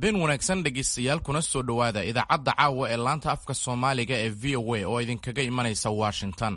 habeen wanaagsan dhegaystayaal kuna soo dhowaada idaacadda caawa ee laanta afka soomaaliga ee v o a oo idinkaga imanaysa washington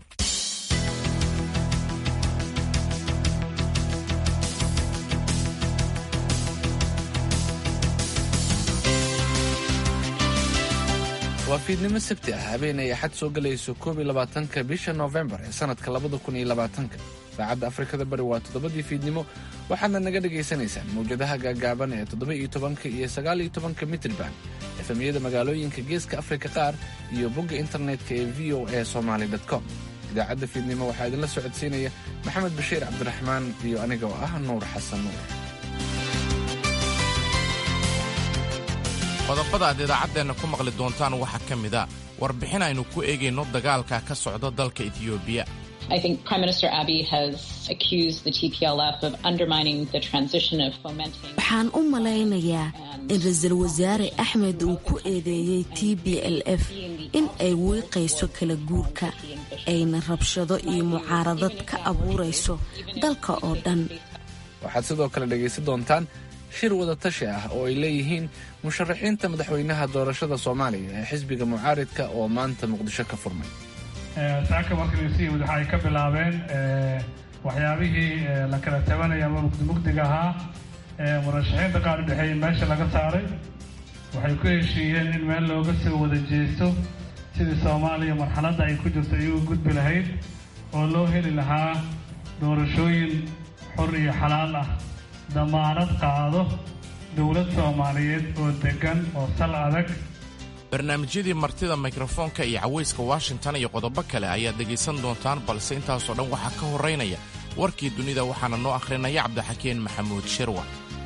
waa fiidnimo sabti ah habeen ay axad soo gelayso koob iyo labaatanka bisha noofembar ee sanadka labada kun iyo labaatanka saacadda afrikada bari waa toddobadii fiidnimo waxaadna naga dhagaysanaysaan mawjadaha gaagaaban ee toddoba iyo tobanka iyo sagaal iyo tobanka mitriban efemiyada magaalooyinka geeska afrika qaar iyo bogga internetka ee v o a somaly com idaacadda fiidnimo waxaa idinla socodsiinaya maxamed bashiir cabdiraxmaan iyo aniga oo ah nuur xasan nuur qodobada aad idaacaddeenna ku maqli doontaan waxaa ka mid a warbixin aynu ku eegayno dagaalka ka socda dalka etiyoobiya waxaan u malaynayaa in ra-iisul wasaare axmed uu ku eedeeyey t b l f in ay wiiqayso kala guurka ayna rabshado iyo mucaaradad ka abuurayso dalka oo dhan waxaad sidoo kale dhegaysan doontaan shir wadatashi ah oo ay leeyihiin musharaxiinta madaxweynaha doorashada soomaaliya ee xisbiga mucaaridka oo maanta muqdisho ka furmay saaka markasi waxa ay ka bilaabeen waxyaabihii la kala tabanaya ama mugdimugdiga ahaa murashaxiinta qaar udhexeeya meesha laga saaray waxay ku heshiiyeen in meel looga soo wada jeesto sidii soomaaliya marxaladda ay ku jirto iyagu gudbi lahayd oo loo heli lahaa doorashooyin xor iyo xalaal ah damaanad qaado dowlad soomaaliyeed oo deggan oo sal adag barnaamijyadii martida mikrofoonka iyo cawayska washington iyo qodobo kale ayaad dhegaysan doontaan balse intaasoo dhan waxaa ka horraynaya warkii dunida waxaana noo akhrinaya cabdixakeen maxamuud shirwa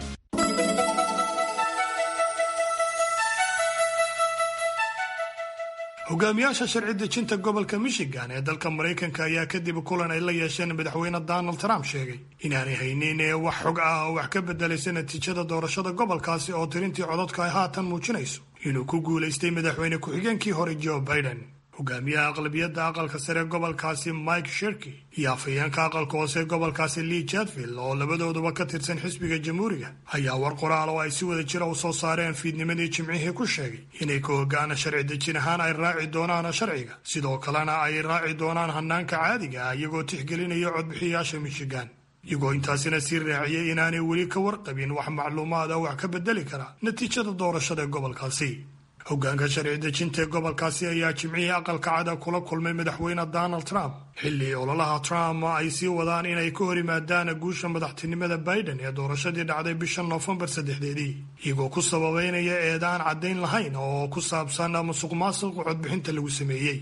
hogaamiyaasha sharci dejinta gobolka michigan ee dalka maraykanka ayaa kadib kulan ay la yeesheen madaxweyne donald trump sheegay inaanay haynin ee wax xog ah oo wax ka bedelaysa natiijada doorashada gobolkaasi oo tirintii cododka ay haatan muujinayso inuu ku guulaystay madaxweyne ku-xigeenkii hore joe biden hogaamiyaha aqlabiyadda aqalka sare gobolkaasi mike shirky iyo afhayeenka aqalka hoose gobolkaasi lee jadvill oo labadooduba ka tirsan xisbiga jamhuuriga ayaa war qoraal oo ay si wada jira u soo saareen fiidnimadii jimcihii ku sheegay inay ka hogaana sharci dejin ahaan ay raaci doonaan sharciga sidoo kalena ay raaci doonaan hanaanka caadiga ah iyagoo tixgelinaya codbixiyaasha michigan iyagoo intaasina sii raaciyey inaanay weli ka warqabin wax macluumaada wax ka bedeli kara natiijada doorashada gobolkaasi hogaanka sharci dejinta ee gobolkaasi ayaa jimcihii aqalka cada kula kulmay madaxweyne donald trump xilli ololaha trump ay sii wadaan inay ka hor yimaadaan guusha madaxtinimada biden ee doorashadii dhacday bisha noofembar saddexdeedii iyagoo ku sababeynaya eedaan caddayn lahayn oo ku saabsan musuq maasuqa codbixinta lagu sameeyey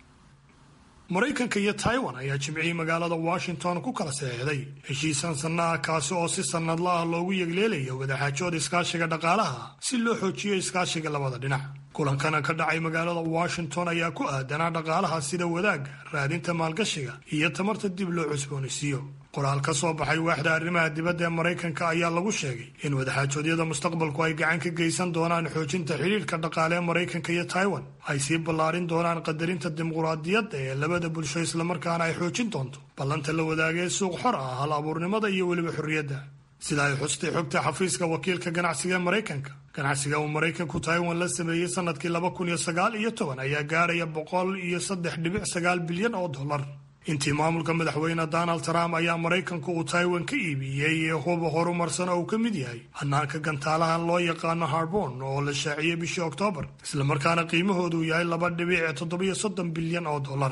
maraykanka iyo taiwan ayaa jimcihii magaalada washington ku kala saxeexday heshiisan sanna ah kaasi oo si sannadla ah loogu yegleelaya wadaxaajood iskaashiga dhaqaalaha si loo xoojiyo iskaashiga labada dhinac kulankana ka dhacay magaalada washington ayaa ku aadanaa dhaqaalaha sida wadaagga raadinta maalgashiga iyo tamarta dib loo cusboonaysiiyo qoraal ka soo baxay waaxda arrimaha dibadda ee maraykanka ayaa lagu sheegay in wadaxaajoodyada mustaqbalku ay gacan ka geysan doonaan xoojinta xidhiirka dhaqaale ee maraykanka iyo taiwan ay sii ballaarin doonaan qadarinta dimuquraadiyadda ee labada bulsho islamarkaana ay xoojin doonto ballanta la wadaagee suuq xor ah hal abuurnimada iyo weliba xorriyadda sida ay xustay xogta xafiiska wakiilka ganacsiga ee maraykanka ganacsiga uu maraykanku taiwan la sameeyey sanadkii laba kun iyo sagaal iyo toban ayaa gaaraya boqol iyo saddex dhibic sagaal bilyan oo dollar intii maamulka madaxweyne donald trump ayaa maraykanku uu taiwan ka iibiyey huba horumarsan oo uu ka mid yahay hanaanka gantaalahan loo yaqaano harbon oo la shaaciyey bishii oktoobar islamarkaana qiimahoodu yahay laba dhibic toddobiyo soddon bilyan oo dollar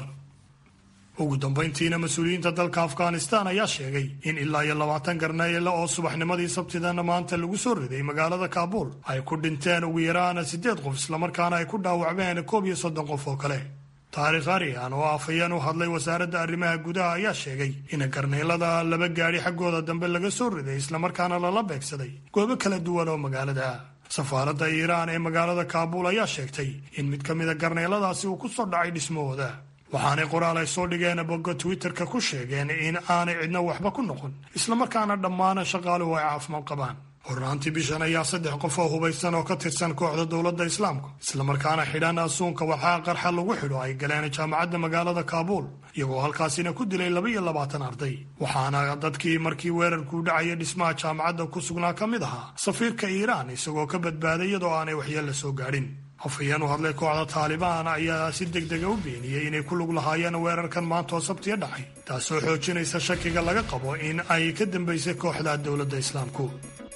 ugu dambayntiina mas-uuliyiinta dalka afghanistan ayaa sheegay in ilaa iyo labaatan garneyle oo subaxnimadii sabtidana maanta lagu soo riday magaalada kaabuul ay ku dhinteen ugu yaraan siddeed qof islamarkaana ay ku dhaawacmeen koob iyo soddon qof oo kale taarikh arian oo afhayeen u hadlay wasaaradda arrimaha gudaha ayaa sheegay in garneylada laba gaadhi xaggooda dambe laga soo riday islamarkaana lala beegsaday goobo kala duwan oo magaalada ah safaaradda iiraan ee magaalada kaabuul ayaa sheegtay in mid ka mida garneyladaasi uu ku soo dhacay dhismahooda waxaanay qoraal ay soo dhigeen bogga twitterka ku sheegeen in aanay cidna waxba ku noqon islamarkaana dhammaan shaqaaluhu ay caafimaad qabaan hornaantii bishan ayaa saddex qof oo hubaysan oo ka tirsan kooxda dowladda islaamka islamarkaana xidhan asuunka walxaa qarxa lagu xidho ay galeen jaamacadda magaalada kaabuul iyagoo halkaasina ku dilay laba iyo labaatan arday waxaana dadkii markii weerarkuu dhacaya dhismaha jaamacadda ku sugnaa ka mid ahaa safiirka iiraan isagoo ka badbaaday iyadoo aanay waxyeella soo gaadhin afhayeen u hadlay kooxda taalibaan ayaa si deg dega u beeniyey inay ku lug lahaayeen weerarkan maanta oo sabtiya dhacay taasoo xoojinaysa shakiga laga qabo in ay ka dambaysay kooxda dowladda islaamku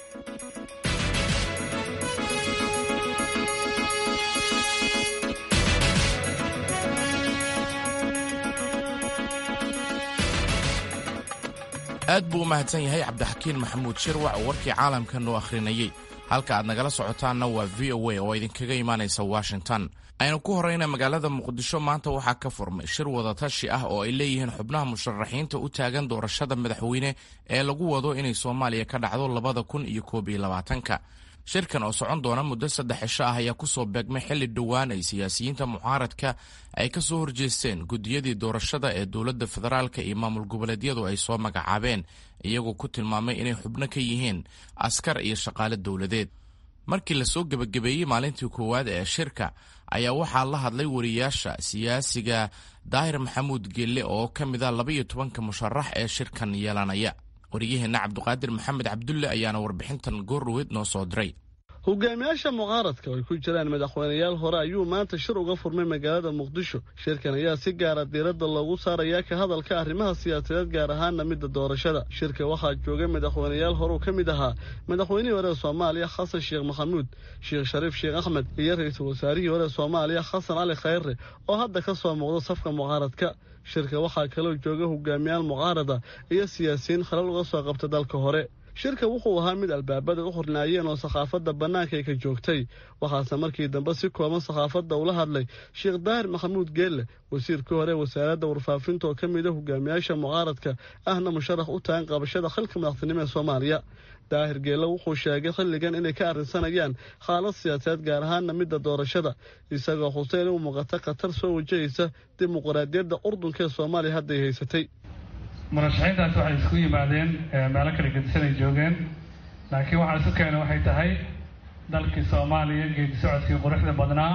aad buu u mahadsan yahay cabdixakiin maxamuud shirwac oo warkii caalamka noo akhrinayey halka aad nagala socotaanna waa v o a oo idinkaga imaanaysa washington aynu ku horrayna magaalada muqdisho maanta waxaa ka furmay shir wadatashi ah oo ay leeyihiin xubnaha musharaxiinta u taagan doorashada madaxweyne ee lagu wado inay soomaaliya ka dhacdo labada kun iyo koob iyo labaatanka shirkan oo socon doona muddo saddex cisho ah ayaa kusoo beegmay xilli dhowaan ay siyaasiyiinta mucaaradka ay ka soo horjeesteen guddiyadii doorashada ee dowladda federaalka iyo maamul goboleedyadu ay soo magacaabeen iyagoo ku tilmaamay inay xubno ka yihiin askar iyo shaqaale dowladeed markii lasoo gebagabeeyey maalintii koowaad ee shirka ayaa waxaa la hadlay wariyaasha siyaasiga daahir maxamuud gelle oo ka mid a labaiyo tobanka musharax ee shirkan yeelanaya wariyaheenna cabduqaadir maxamed cabdulle ayaana warbixintan goordhoweed noo soo diray hogaamiyaasha mucaaradka oo ay ku jiraan madaxweynayaal hore ayuu maanta shir uga furmay magaalada muqdisho shirkan ayaa si gaara diiradda loogu saarayaa ka hadalka arrimaha siyaasadeed gaar ahaana midda doorashada shirka waxaa joogay madaxweynayaal horeu ka mid ahaa madaxweynihii hore soomaaliya xasan sheekh maxamuud sheekh shariif sheekh axmed iyo ra-iisul wasaarihii hore soomaaliya xasan cali khayre oo hadda ka soo muuqda safka mucaaradka shirka waxaa kaloo jooga hogaamiyaal mucaarada iyo siyaasiyiin khalal uga soo qabta dalka hore shirka wuxuu ahaa mid albaabada u xurnaayeen oo sakhaafadda bannaanka ay ka joogtay waxaase markii dambe si kooban sakhaafadda ula hadlay sheekh daahir maxamuud geelle wasiirkii hore wasaaradda warfaafinta oo ka mid a hogaamiyaasha mucaaradka ahna musharax u tagan qabashada xilka madaxtinimo ee soomaaliya daahir geelle wuxuu sheegay xilligan inay ka arrinsanayaan xaalad siyaasadeed gaar ahaana midda doorashada isagoo xuseen u muuqata khatar soo wajahaysa dimuqraadiyadda urdunka ee soomaaliya hadday haysatay murashaxiintaas waxay isku yimaadeen meelo kala gedisan ay joogeen laakiin waxaa isu keena waxay tahay dalkii soomaaliya geedi socodkii quruxda badnaa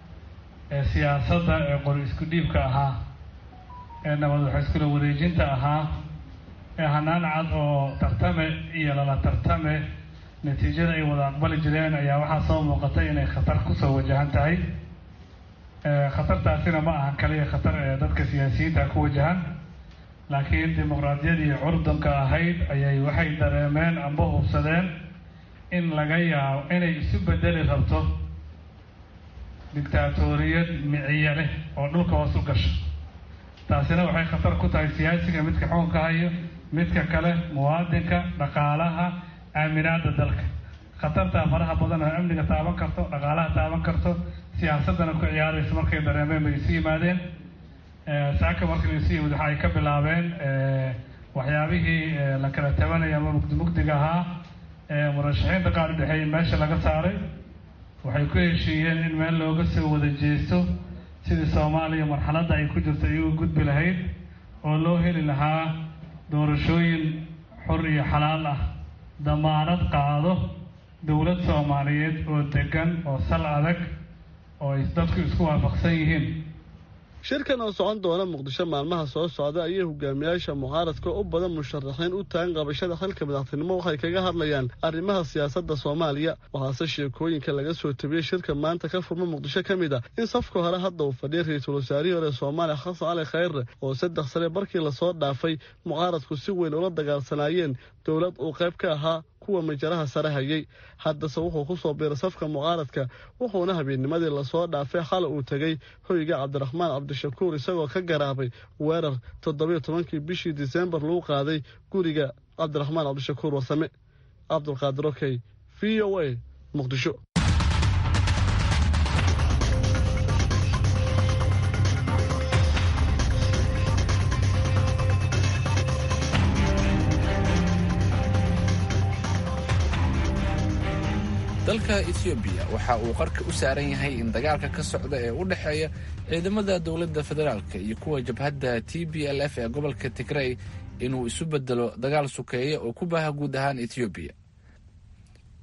ee siyaasadda ee qori isku dhiibka ahaa ee nabad wax iskula wareejinta ahaa ee hanaan cad oo tartame iyo lala tartame natiijada ay wada aqbali jireen ayaa waxaa soo muuqatay inay khatar kusoo wajahan tahay khatartaasina ma aha kaliya khatar ee dadka siyaasiyiinta ku wajahan laakiin dimuqraadiyadii curdunka ahayd ayay waxay dareemeen amba hubsadeen in laga yaabo inay isu bedeli rabto dictaatoriyad miciye leh oo dhulka hoos u gasho taasina waxay khatar ku tahay siyaasiga midka xukunka hayo midka kale muwaadinka dhaqaalaha aaminaada dalka khatartaa faraha badan oo amniga taaban karto dhaqaalaha taaban karto siyaasaddana ku ciyaaraysa markay dareemeen bay isu yimaadeen saaka markii laisu yimid waxa ay ka bilaabeen waxyaabihii la kala tabanaya ama mugdi mugdiga ahaa murashaxiinta qaar udhexeeyay meesha laga saaray waxay ku heshiiyeen in meel looga soo wada jeesto sidii soomaaliya marxaladda ay ku jirto iyagu gudbi lahayd oo loo heli lahaa doorashooyin xor iyo xalaal ah damaanad qaado dowlad soomaaliyeed oo degan oo sal adag oo ay dadku isku waafaqsan yihiin shirkan oo socon doona muqdisho maalmaha soo socda ayay hogaamiyaasha mucaaradka u badan musharaxiin u tagan qabashada xilka madaxtinimo waxay kaga hadlayaan arrimaha siyaasadda soomaaliya waxaase sheekooyinka laga soo tabiyey shirka maanta ka furma muqdisho ka mid ah in safka hore hadda uu fadhiyay ra-iisul wasaarihii hore soomaaliya xasan cali khayre oo saddex sane markii lasoo dhaafay mucaaradku si weyn ula dagaalsanaayeen dowlad uu qayb ka ahaa kuwa majaraha sare hayay haddase wuxuu ku soo biiray safka mucaaradka wuxuuna habeennimadii lasoo dhaafay xal uu tegey hoyga cabdiraxmaan cabdishakuur isagoo ka garaabay weerar toddobiyo tobankii bishii disembar lagu qaaday guriga cabdiraxmaan cabdishakuur warsame cabdulqaadir okey v o a muqdisho dalka etoobiya waxa uu qarka u saaran yahay in dagaalka ka socda ee u dhexeeya ciidamada dowladda federaalka iyo kuwa jabhadda t b l f ee gobolka tigrey inuu isu bedelo dagaal sukeeya oo ku baaha guud ahaan etoobiya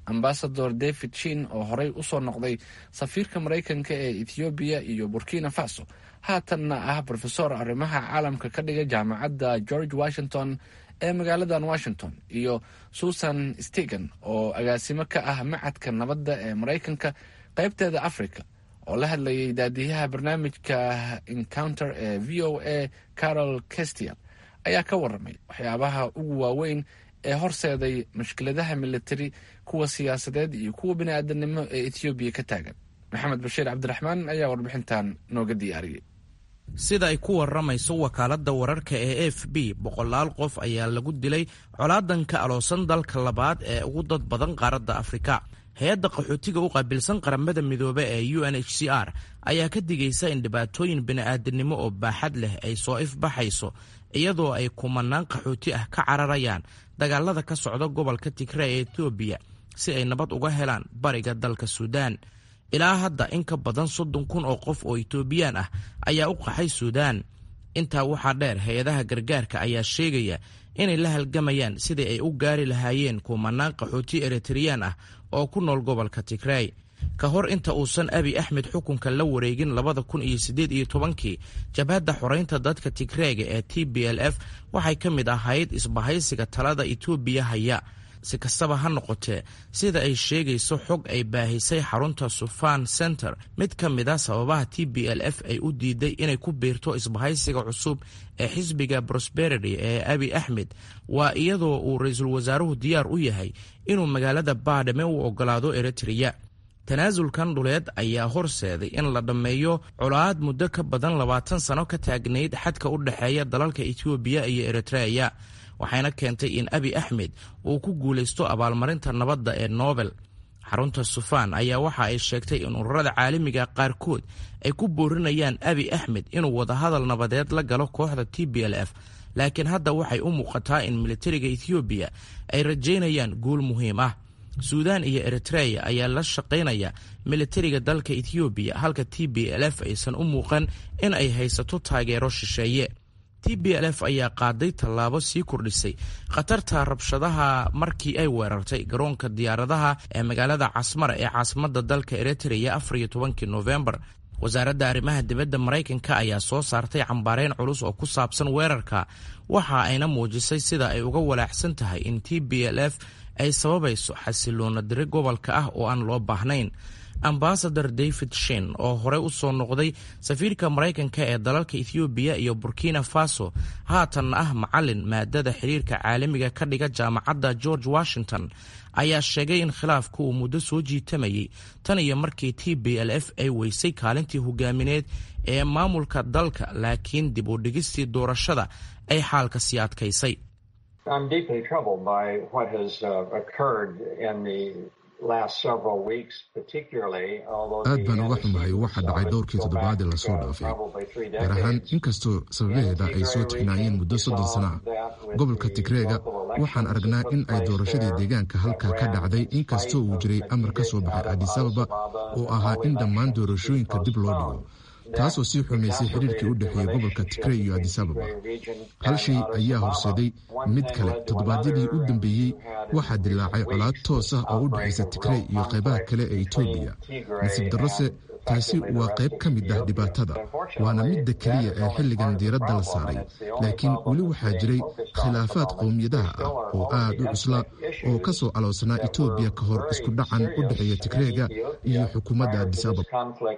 ambasador david shin oo horey usoo noqday safiirka maraykanka ee ethoobiya iyo burkina faso haatanna ah brofesor arrimaha caalamka ka dhiga jaamacadda george washington ee magaaladan washington iyo susan stegan oo agaasimo ka ah macadka nabadda ee maraykanka qaybteeda africa oo la hadlayay daadiyaha barnaamijka encounter ee v o a carol kestiel ayaa ka waramay waxyaabaha ugu waaweyn ee horseeday mushkiladaha militari kuwa siyaasadeed iyo kuwa bini-aadanimo ee ethoobiya ka taagan maxamed bashiir cabdiraxmaan ayaa warbixintan nooga diyaariyey sida ay ku waramayso wakaaladda wararka ee f b boqolaal qof ayaa lagu dilay colaadan ka aloosan dalka labaad ee ugu dad badan qaaradda afrika hay-adda qaxootiga u qaabilsan qaramada midoobe ee u n h c r ayaa ka digaysa in dhibaatooyin bini'aadanimo oo baaxad leh ay soo ifbaxayso iyadoo ay kumanaan qaxooti ah ka cararayaan dagaalada ka socda gobolka tigre ee etoobiya si ay nabad uga helaan bariga dalka suudaan ilaa hadda in ka badan soddon kun oo qof oo etoobiyaan ah ayaa u qaxay suudaan intaa waxaa dheer hay-adaha gargaarka ayaa sheegaya inay la halgamayaan sidii ay u gaari lahaayeen kumanaan qaxooti eritreyaan ah oo ku nool gobolka tigrey ka hor inta uusan abi axmed xukunka la wareegin labada kun iyo siddeed iyo tobankii jabhadda xoreynta dadka tigreega ee t b l f waxay ka mid ahayd isbahaysiga talada etoobiya haya si kastaba ha noqotee sida ay sheegayso xog ay baahisay xarunta sufan center mid ka mid a sababaha t b l f ay u diiday inay ku biirto isbahaysiga cusub ee xisbiga prosperity ee abi axmed waa iyadoo uu ra-iisul wasaaruhu diyaar u yahay inuu magaalada baadhame u ogolaado eritreya tanaasulkan dhuleed ayaa horseeday in la dhammeeyo colaad muddo ka badan labaatan sano ka taagnayd xadka u dhexeeya dalalka etoobiya iyo eritreya waxayna keentay in abi axmed uu ku guulaysto abaalmarinta nabadda ee nobel xarunta sufaan ayaa waxa ay sheegtay in ururada caalamiga qaarkood ay ku boorinayaan abi axmed inuu wadahadal nabadeed la galo kooxda t b l f laakiin hadda waxay u muuqataa in militariga ethoobiya ay rajaynayaan guul muhiim ah suudaan iyo eritreya ayaa la shaqaynaya militariga dalka ethoobiya halka t b l f aysan u muuqan in ay haysato taageero shisheeye t b l f ayaa qaaday tallaabo sii kordhisay khatarta rabshadaha markii ay weerartay garoonka diyaaradaha ee magaalada casmara ee caasimadda dalka eritreya afar iyo tobankii noofembar wasaaradda arrimaha dibadda maraykanka ayaa soo saartay cambaareyn culus oo ku saabsan weerarka waxa ayna muujisay sida ay uga walaacsan tahay in t b l f ay sababayso xasiloona diri gobolka ah oo aan loo baahnayn ambasador david shin oo horey u soo noqday safiirka maraykanka ee dalalka ethoobiya iyo burkina faso haatanna ah macalin maadada xiriirka caalamiga ka dhiga jaamacadda george washington ayaa sheegay in khilaafku uu muddo soo jiitamayay tan iyo markii t b l f ay weysay kaalintii hogaamineed ee maamulka dalka laakiin dib u dhigistii doorashada ay xaalka sii adkaysay aad baan uga xumahay waxa dhacay dhowrkii toddobaadii lasoo dhaafay gaar ahaan inkastoo sababaheeda ay soo tixnaayeen muddo soddon sana ah gobolka tigreega waxaan aragnaa in ay doorashadii deegaanka halkaa ka dhacday inkastoo uu jiray amar ka soo baxay adisababa oo ahaa in dhammaan doorashooyinka dib loo dhigo taasoo sii xumaysay xiriirkii u dhexeeyey gobolka tigrey iyo adisababa hal shay ayaa horseeday mid kale toddobaadyadii u dambeeyey waxaa dilaacay colaad toos ah oo u dhexaysa tigrey iyo qaybaha kale ee etoobiya nasiib darrose taasi waa qayb ka mid ah dhibaatada waana midda keliya ee xilligan diiradda la saaray laakiin weli waxaa jiray khilaafaad qowmiyadaha ah oo aad u cusla oo ka soo aloosnaa etoobiya ka hor isku dhacan u dhexeeya tigreega iyo xukuumadda adisababa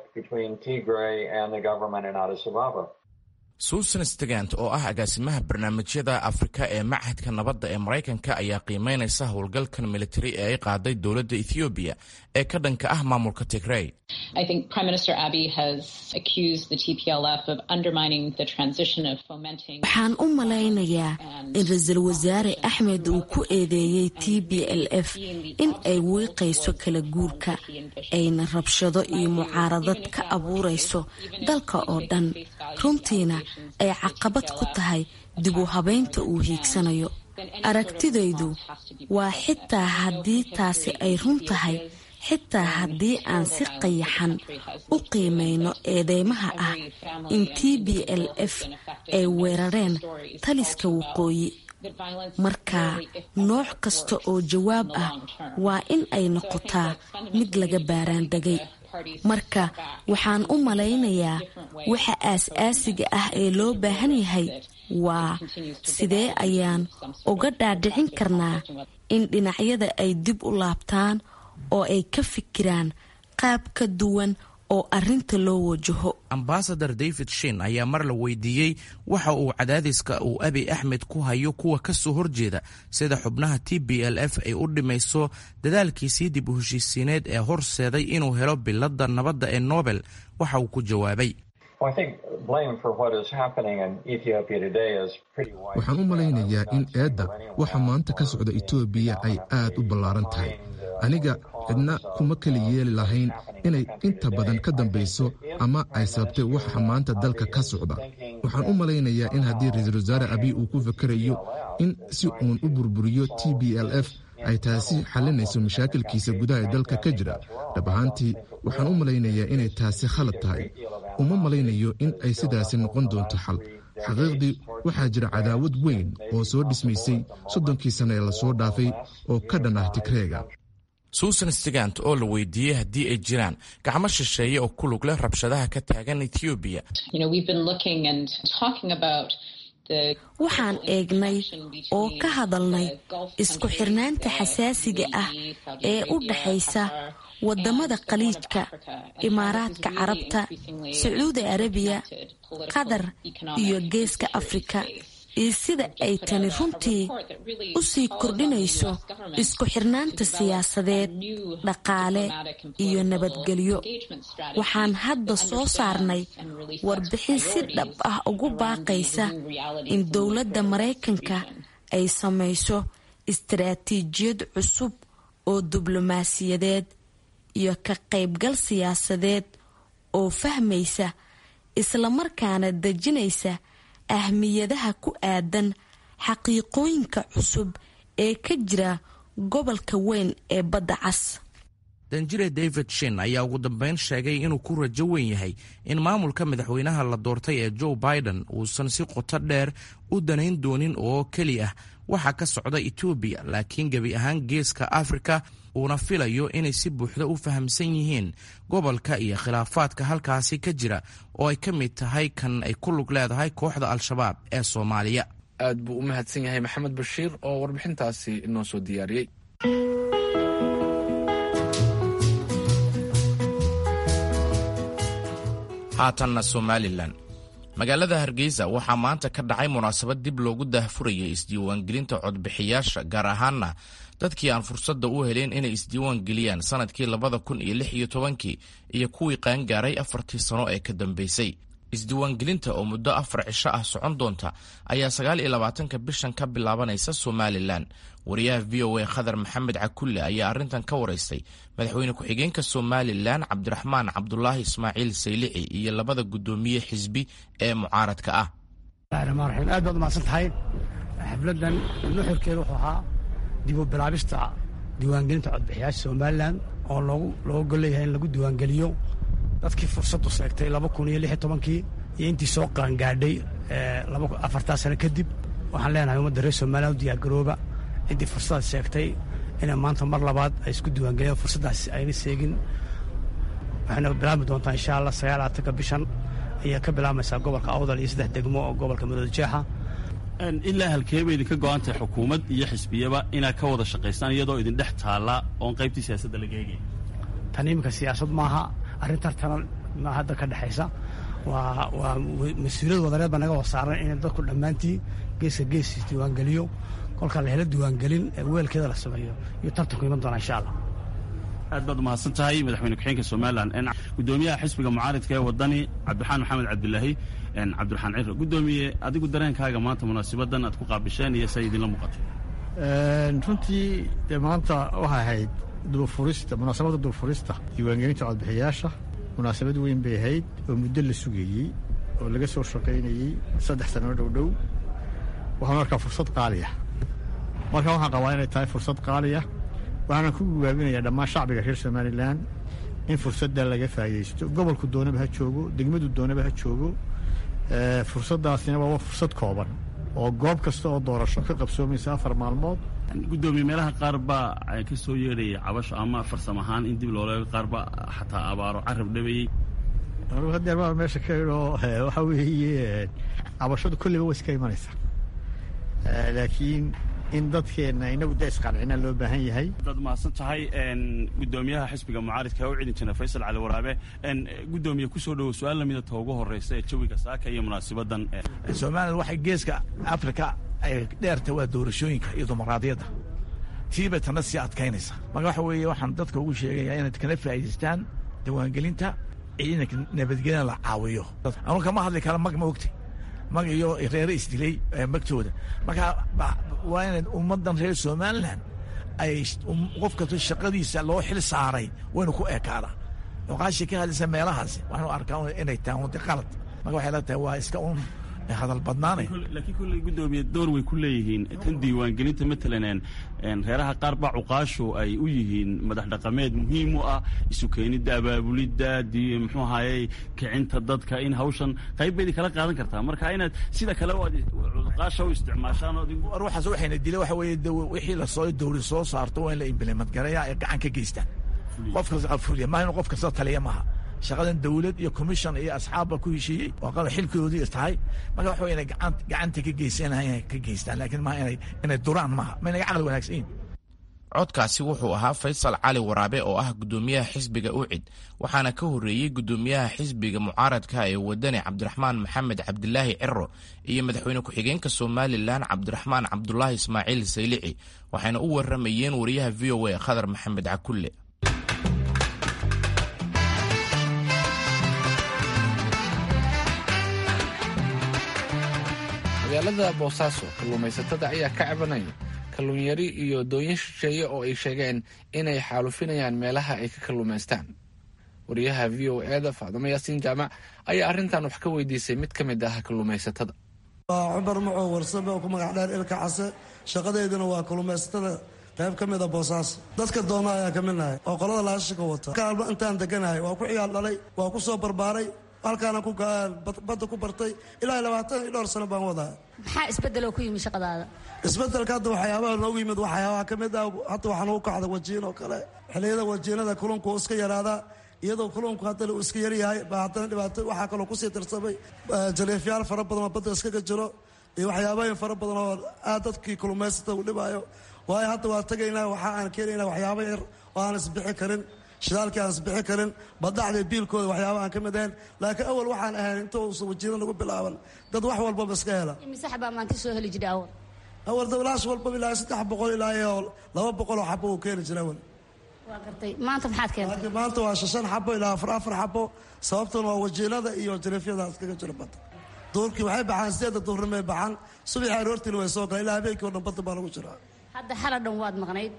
susan stegant oo ah agaasimaha barnaamijyada afrika ee machadka nabadda ee maraykanka ayaa qiimeynaysa howlgalkan militari ee ay qaaday dowladda ethoobiya ee ka dhanka ah maamulka tigrey waxaan u malaynayaa in ra-iisul wasaare axmed uu ku eedeeyey t b l f in ay wiiqayso kala guurka ayna rabshado iyo mucaaradad ka abuurayso dalka oo dhan runtiina ay caqabad ku tahay dib u habeynta uu hiigsanayo aragtidaydu waa xitaa haddii taasi ay run tahay xitaa haddii aan si qayaxan u qiimayno eedeymaha ah in t b l f ay weerareen taliska waqooyi marka nooc kasta oo jawaab ah waa in ay noqotaa mid laga baaraandegay marka waxaan u malaynayaa waxa aas-aasiga ah ee loo baahan yahay waa sidee ayaan uga dhaadhicin karnaa in dhinacyada ay dib u laabtaan oo ay ka fikiraan qaab ka duwan oo arinta loo wajaho ambasador david shin ayaa mar la weydiiyey waxa uu cadaadiska uu abi axmed ku hayo kuwa ka soo horjeeda sida xubnaha t b l f ay u dhimayso dadaalkiisii dib u heshiisiineed ee horseeday inuu helo biladda nabadda ee nobel waxa uu ku jawaabay waxaan u malaynayaa in eedda waxa maanta ka socda etoobiya ay aad u ballaaran tahay aniga cidna kuma keli yeeli lahayn inay inta badan ka dambayso ama ay sababtay waxa maanta dalka ka socda waxaan u malaynayaa in haddii ra-iisul wasaare abiy uu ku fakerayo in si uun u burburiyo t b l f ay taasi xalinayso mashaakilkiisa gudaha ee dalka ka jira dhab ahaantii waxaan u malaynayaa inay taasi khalad tahay uma malaynayo in ay sidaasi noqon doonto xal xaqiiqdii waxaa jira cadaawad weyn oo soo dhismaysay soddonkii sanna ee lasoo dhaafay oo ka dhan ah tigreega suusan stigant oo la weydiiyey haddii ay jiraan gacmo shisheeye oo ku lug leh rabshadaha ka taagan etoobiya waxaan eegnay oo ka hadalnay isku xirnaanta xasaasiga ah ee u dhaxaysa wadamada khaliijka imaaraadka carabta sacuudi arabiya qatar iyo geeska afrika iyo sida ay tani runtii u sii kordhinayso isku xirnaanta siyaasadeed dhaqaale iyo nabadgelyo waxaan hadda soo saarnay warbixin si dhab ah ugu baaqaysa in dowladda maraykanka ay samayso istaraatiijiyad cusub oo diblomaasiyadeed iyo ka qaybgal siyaasadeed oo fahmaysa islamarkaana dejinaysa ahmiyadaha ku aadan xaqiiqooyinka cusub ee ka jira gobolka weyn ee badda cas danjire david shin ayaa ugu dambeyn sheegay inuu ku rajo weyn yahay in maamulka madaxweynaha la doortay ee joe biden uusan si qoto dheer u danayn doonin oo keli ah waxa ka socda etoobiya laakiin gebi ahaan geeska afrika uuna filayo inay si buuxda u fahamsan yihiin gobolka iyo khilaafaadka halkaasi ka jira oo ay ka mid tahay kan ay ku lug leedahay kooxda al-shabaab ee soomaaliya aad buu u mahadsan yahay maxamed bashiir oo warbixintaasi inoo soo diyaariyey haatanna somalilan magaalada hargeysa waxaa maanta ka dhacay munaasabad dib loogu daahfurayay isdiiwaangelinta codbixiyaasha gaar ahaana dadkii aan fursadda u helin inay isdiiwaan geliyaan sanadkii labada kun iyo lix iyo tobankii iyo kuwii qaangaaray afartii sano ee ka dambeysay isdiiwaangelinta oo muddo afar cisho ah socon doonta ayaa sagaal iyo labaatanka bishan ka bilaabanaysa somalilan wariyaha v o a khadar maxamed cakulle ayaa arrintan ka waraystay madaxweyne ku-xigeenka somalilan cabdiraxmaan cabdulaahi ismaaciil saylici iyo labada guddoomiye xisbi ee mucaaradka ah raxmaan raxiim aad baad umahadsan tahay xafladan nuxurkeeda wuxuu ahaa dib u bilaabista diiwaangelinta codbixiyaasha somalilan oo loogu looga golleeyahay in lagu diiwaangeliyo dadkii fursaddu seegtay laba kun iyo lix iyo tobankii iyo intii soo qaangaadhay afartaa sano kadib waxaan leenahay ummadda reer somalilan u diyaargarooba ciddii fursadaas sheegtay inay maanta mar labaad ay isku diiwaangeliyaan fursaddaas ayna seegin waxayna bilaabmi doontaa insha allah sagaal aatanka bishan ayaa ka bilaabmaysaa gobolka awdal iyo saddex degmo oo gobolka madoojeexa ilaa halkee bay idinka go-an tahay xukuumad iyo xisbiyaba inaad ka wada shaqaystaan iyadoo idin dhex taalla oon qaybtii siyaasadda laga eegay tan iminka siyaasad maaha arrin tartana ma hadda ka dhexaysa waa waa mas-uuliyad wadareed baa naga wada saaran in dadku dhammaantii geeska gees diiwaangeliyo kolka la helo diiwaangelin ee weelkeeda la sameeyo iyo tartanku iman doona insha allah aad baad umahadsan tahay madaxweyne ku-xeenka somalilan gudoomiyaha xisbiga mucaaridka ee wadani cabdiraxaan maxamed cabdilaahi cabdiraxaan ciro gudoomiye adigu dareenkaaga maanta munaasabadan aad ku qaabisheen iyo say idinla muuqatay runtii dee maanta waxay ahayd dubafurista munaasabadda dubafurista diiwaangelinta codbixiyaasha munaasabad weyn bay ahayd oo muddo la sugayey oo laga soo shaqaynayey saddex sano dhow dhow waxaan arkaa fursad qaaliya marka waxaan qabaa inay tahay fursad qaaliya waxaana ku gubaabinayaa dhammaan shacbiga reer somalilan in fursadda laga faa'idaysto gobolku doonaba ha joogo degmadu doonaba ha joogo fursaddaasina waa fursad kooban oo goob kasta oo doorasho ka qabsoomaysa afar maalmood gudoomiye meelaha qaar baa ka soo yeedhaya cabasho ama farsam ahaan in dib looleego qaar baa xataa abaaro carab dhabeeyey anugu hadeer baa meesha ka idho waxa weeye cabashadu kolleyba way iska imanaysaa laakiin in dadkeenna inagu da isqancina loo baahan yahay dad mahadsan tahay gudoomiyaha xisbiga mucaaridka u cidin jira faysal cali waraabe gudoomiye kusoo dhowo su-aal lamida ta ugu horeysa ee jawiga saaka iyo munaasabadan somalilan waxay geeska africa ay dheerta waa doorashooyinka iyo dumaraadiyadda tiibay tana sii adkaynaysa marka waxa weeye waxaan dadka ugu sheegayaa inaad kana faa'idaystaan diiwaangelinta ciidanka nabadgelyana la caawiyo anu kama hadli kara mag ma ogta mag iyo reere isdilay magtooda marka waa inaad ummaddan reer somalilan ay qof kasta shaqadiisa loo xil saaray waynu ku ekaada oqaashii ka hadlaysa meelahaasi waxaanu arkaa inay tahay unti qalad marka waxay la tahay waa iska un hadal badnaanay laakiin kolley gudoomiye door way ku leeyihiin tan diiwaangelinta matalan reeraha qaar baa cuqaashu ay u yihiin madax dhaqameed muhiim u ah isu keenidda abaabulidda muxuu ahaaye kicinta dadka in hawshan qayb baydi kala qaadan kartaa marka inaad sida kale cuqaasha u isticmaashaan ruuxaas waxayna dila waxa weeye wixii lasoo dowlad soo saarto waa in la implement gareeyaa ay gacan ka geystaan qof kasta fuliya maaha inu qof kasta taliya maaha shaqadan dawlad iyo commission iyo asxaabba ku heshiiyey oo qaba xilkoodii tahay marka waxa inay gacanta ka geysanayan ka geystaan laakiin maaha inay inay duraan maaha ma inaga caqli wanaagsan yihin codkaasi wuxuu ahaa faysal cali waraabe oo ah gudoomiyaha xisbiga ucid waxaana ka horreeyey gudoomiyaha xisbiga mucaaradka ee wadani cabdiraxmaan maxamed cabdilaahi ciro iyo madaxweyne ku-xigeenka somalilan cabdiraxmaan cabdulaahi ismaaciil saylici waxayna u waramayeen wariyaha v o a khadar maxamed cakulle magaalada boosaaso kalluumaysatada ayaa ka cabanaya kalluun yari iyo dooyin shisheeye oo ay sheegeen inay xaalufinayaan meelaha ay ka kalluumaystaan wariyaha v o eda faadumo yaasiin jaamac ayaa arrintan wax ka weydiisay mid ka mid ah kalluumaysatada waa cumar macow warsame oo ku magac dheer ilka case shaqadeyduna waa kalluumaysatada qayb ka mida boosaaso dadka doona ayaa ka midnahay oo qolada laashika wata kaalma intaan deganahay waa ku ciyaal dhalay waa ku soo barbaaray halkaana badda ku bartay ilaa labaatan iyo dhowr sano baan wadaa maxaa isbedeloo ku yimi shaqadaada isbedelka hadda waxyaabaha noogu yimid waxyaabaha ka mid ah hadda waxaa nagu kacda wajiin oo kale xilliyada wajiinada kulunku iska yaraadaa iyadoo kulunku haddana uu iska yaryahay baa haddana dhibaato waxaa kaloo kusii tirsamay jaleefyaal fara badan oo badda iskaga jiro iyo waxyaabooyin fara badan oo aad dadkii kulumaysata uu dhibaayo waayo hadda waa tegaynaa waxa aan keenaynaa waxyaabo yar oo aan isbixi karin shidaalkii aan isbixi karin badacda biilkooda waxyaaba aan ka mid ahayn laakiin awal waxaan ahayn inta uusan wajiina nagu bilaaban dad wax walbaba iska hela mise xabaa maanta soo heli jira awal awal dablaash walbaba ilaa saddex boqol ilaa iyo laba boqol oo xabo uu keeni jira awal waa gartay maanta maxaad keentay maanta waa shan xabo ilaa afar afar xabo sababtuna waa wajiinada iyo jaleefyada iskaga jira badda duurkii waxay baxaan sideeda duurnimay baxaan subaxii aroortiina way soo galaan ilaa habeenkii o dhan badda baa lagu jiraa hadda xala dhan waad maqnayd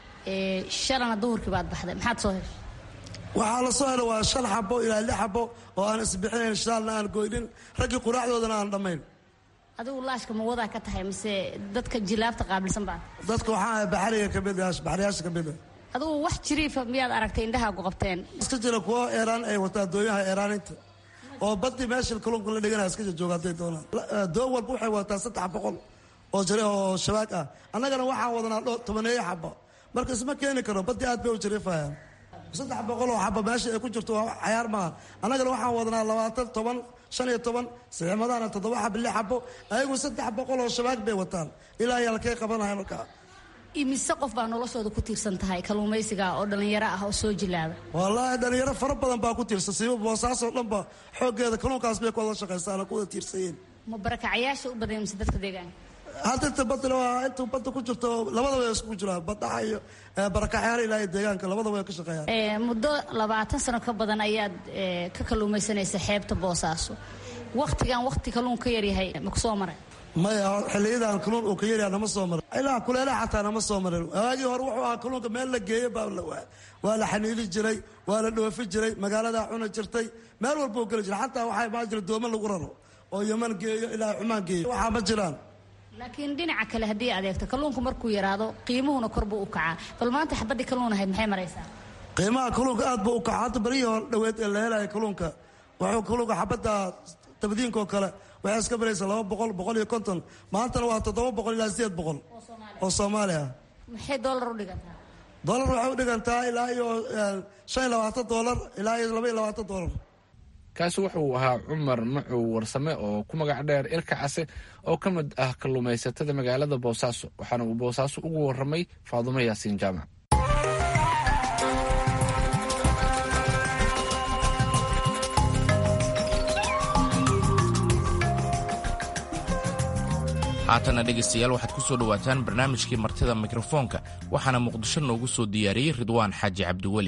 shalana duhurkii baad baxday maxaad soo heshay waxaa la soo helo waa shan xabo ilaa lix xabo oo aan isbixinayn shidaalna aan goynin raggii quraacdoodana aan dhammayn adigu laashka ma wadaa ka tahay mise dadka jilaabta qaabilsan baa dadka waxaa baxariga ka mid baxriyaasha ka mid adigu wax jiriifa miyaad aragtay indhahaagu qabteen iska jira kuwo eeraan ay wataa dooyaha eeraaninta oo badii meesha kalluunka la dhiganaya iska jooga hadday doonaan doon walba waxay wataa saddex boqol oo jare oo shabaag ah annagana waxaan wadanaa dho tobaneeyo xabo marka isma keeni karo badii aad bay u jariifayaan saddex boqol oo xabo meesha ay ku jirto waa cayaar maaha annagana waxaan wadanaa labaatan toban shan iyo toban saxiimadahana toddoba xabo lix xabo ayagu saddex boqol oo shabaag bay wataan ilaa ay halkay qabanahay markaa imise qof baa noloshooda ku tiirsan tahay kalluumaysiga oo dhallinyaro ah oo soo jilaaba wallaahi dhallinyaro fara badan baa ku tiirsan siiba boosaasoo dhanba xooggeeda kalluunkaas bay ku wada shaqaysaana ku wada tiirsanyeen ma barakacayaasha u badan mise dadka deegaanka hadda inta badda waa inta badda ku jirto labadaba way isku jiraan badhaxa iyo barakaxyaal ilaa iyo deegaanka labadaba way ka shaqeeyaan muddo labaatan sano ka badan ayaad ka kalluumaysanaysa xeebta boosaaso waktigan wakti kalluun ka yaryahay ma ku soo maray maya xilliyadan kalluun uu ka yaryaha nama soo marin ilaa kuleelaha xataa nama soo marin waagii hore wuxuu ahaa kalluunka meel la geeyo baa la waa waa la xaniili jiray waa la dhoofi jiray magaaladaa cuni jirtay meel walba uu geli jiray xataa waxaa imaan jira doomo lagu raro oo yaman geeyo ilaa cumaan geeyo waxaa ma jiraan laakiin dhinaca kale haddii adeegto kalluunku markuu yaraado qiimuhuna kor buu u kacaa bal maanta xabadii kalluun ahayd maxay maraysaa qiimaha kalluunka aad buu u kaca hadda baryihii hore dhaweed ee la helaya kalluunka wuxuu kalluunka xabadda tabdiinkoo kale waxay iska baraysa laba boqol boqol iyo konton maantana waa toddoba boqol ilaa sideed boqol oo soomaali ah maxay doolar u dhigantaa doolar waxay u dhigantaa ilaa iyo shan iyo labaatan doolar ilaa iyo laba iyo labaatan doolar kaasi wuxuu ahaa cumar macow warsame oo ku magac dheer ilka case oo ka mid ah kalluumaysatada magaalada boosaaso waxaana uu boosaaso ugu waramay faadumo yaasiin jaamac haatana dhegaystayaal waxaad ku soo dhowaataan barnaamijkii martida mikrofoonka waxaana muqdisho noogu soo diyaariyey ridwaan xaaji cabdiweli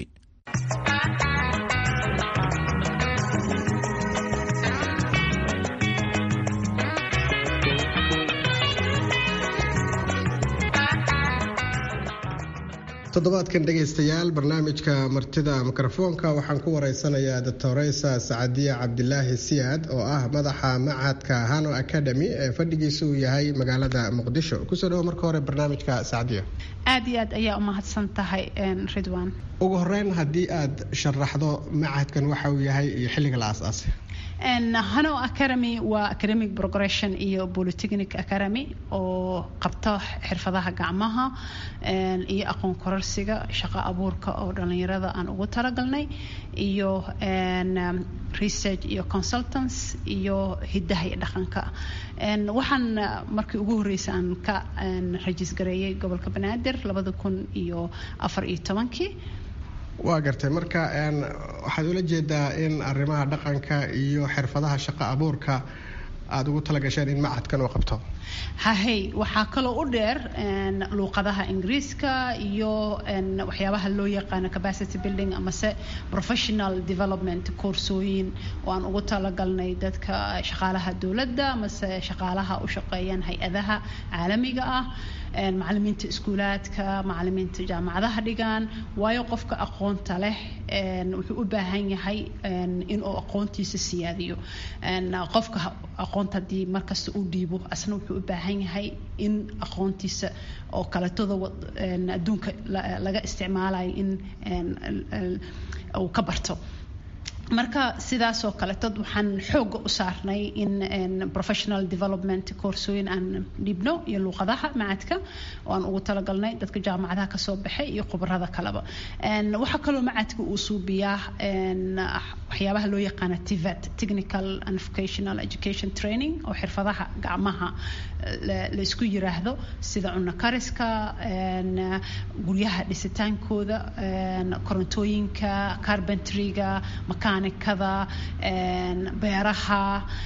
toddobaadkan dhegaystayaal barnaamijka martida mikrofoonka waxaan ku wareysanayaa doctoreysa sacadiya cabdilaahi siyaad oo ah madaxa macadka hano academy ee fadhigiisa uu yahay magaalada muqdisho kusoo dhawo marka hore barnaamijka sacadiya aad iyo aad ayaa umahadsan tahay ridwan ugu horeyn haddii aad sharaxdo macadkan waxa uu yahay iyo xilliga la aas-aasay hano academy waa academic progression iyo polytechnic academy oo qabta xirfadaha gacmaha iyo aqoon kororsiga shaqo abuurka oo dhalinyarada aan ugu talagalnay iyo research iyo consultants iyo hidaha iyo dhaqanka waxaan markii ugu horreysay aan ka rajis gareeyay gobolka banaadir labada kun iyo afar iyo tobankii waa gartay marka waxaad ula jeedaa in arrimaha dhaqanka iyo xirfadaha shaqo abuurka aada ugu talagasheen in macadkan uu qabto hahey waxaa kaloo u dheer luuqadaha ingiriiska iyo waxyaabaha loo yaqaano capacity building amase professional development koorsooyin oo aan ugu talagalnay dadka shaqaalaha dowladda amase shaqaalaha u shaqeeyaan hay-adaha caalamiga ah macalimiinta iskuulaadka macalimiinta jaamacadaha dhigaan waayo qofka aqoonta leh wuxuu u baahan yahay inuu aqoontiisa siyaadiyo qofka aqoonta haddii markasta uu dhiibo asna wuxuu u baahan yahay in aqoontiisa oo kaleetoda adduunka laga isticmaalayo in uu ka barto marka sidaasoo kaleetod waxaan xooga u saarnay in professional development koorsooyin aan dhibno iyo luuqadaha macadka oo aan ugu talagalnay dadka jaamacadaha kasoo baxay iyo khubarada kaleba waxaa kaloo macadka uu suubiyaa waxyaabaha loo yaqaana tivet technical and vocational education training oo xirfadaha gacmaha la isku yiraahdo sida cunno kariska guryaha dhisitaankooda korontooyinka carpentryga makaanikada beeraha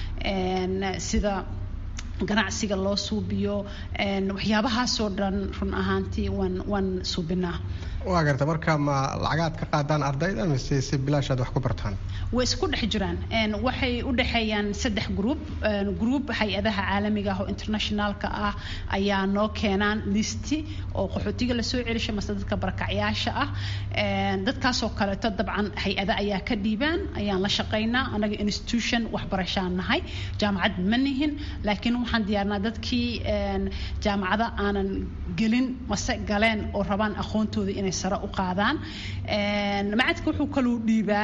sida ganacsiga loo suubiyo waxyaabahaasoo dhan run ahaantii waan waan suubinaa waa garta marka ma lacagaad ka qaadaan ardayda mise si bilaashaad wax ku bartaan way isku dhex jiraan waxay u dhexeeyaan saddex group group hay-adaha caalamiga ah oo internationalka ah ayaa noo keenaan listi oo qaxootiga lasoo celisha mase dadka barakacyaasha ah dadkaasoo kaleeto dabcan hay-ada ayaa ka dhiibaan ayaan la shaqaynaa anaga institution waxbarashaan nahay jaamacad ma nihin laakiin waxaan diyaarnaa dadkii jaamacada aanan gelin mase galeen oo rabaan aqoontooda inay sare u qaadaan macadka wuxuu kaluu dhiibaa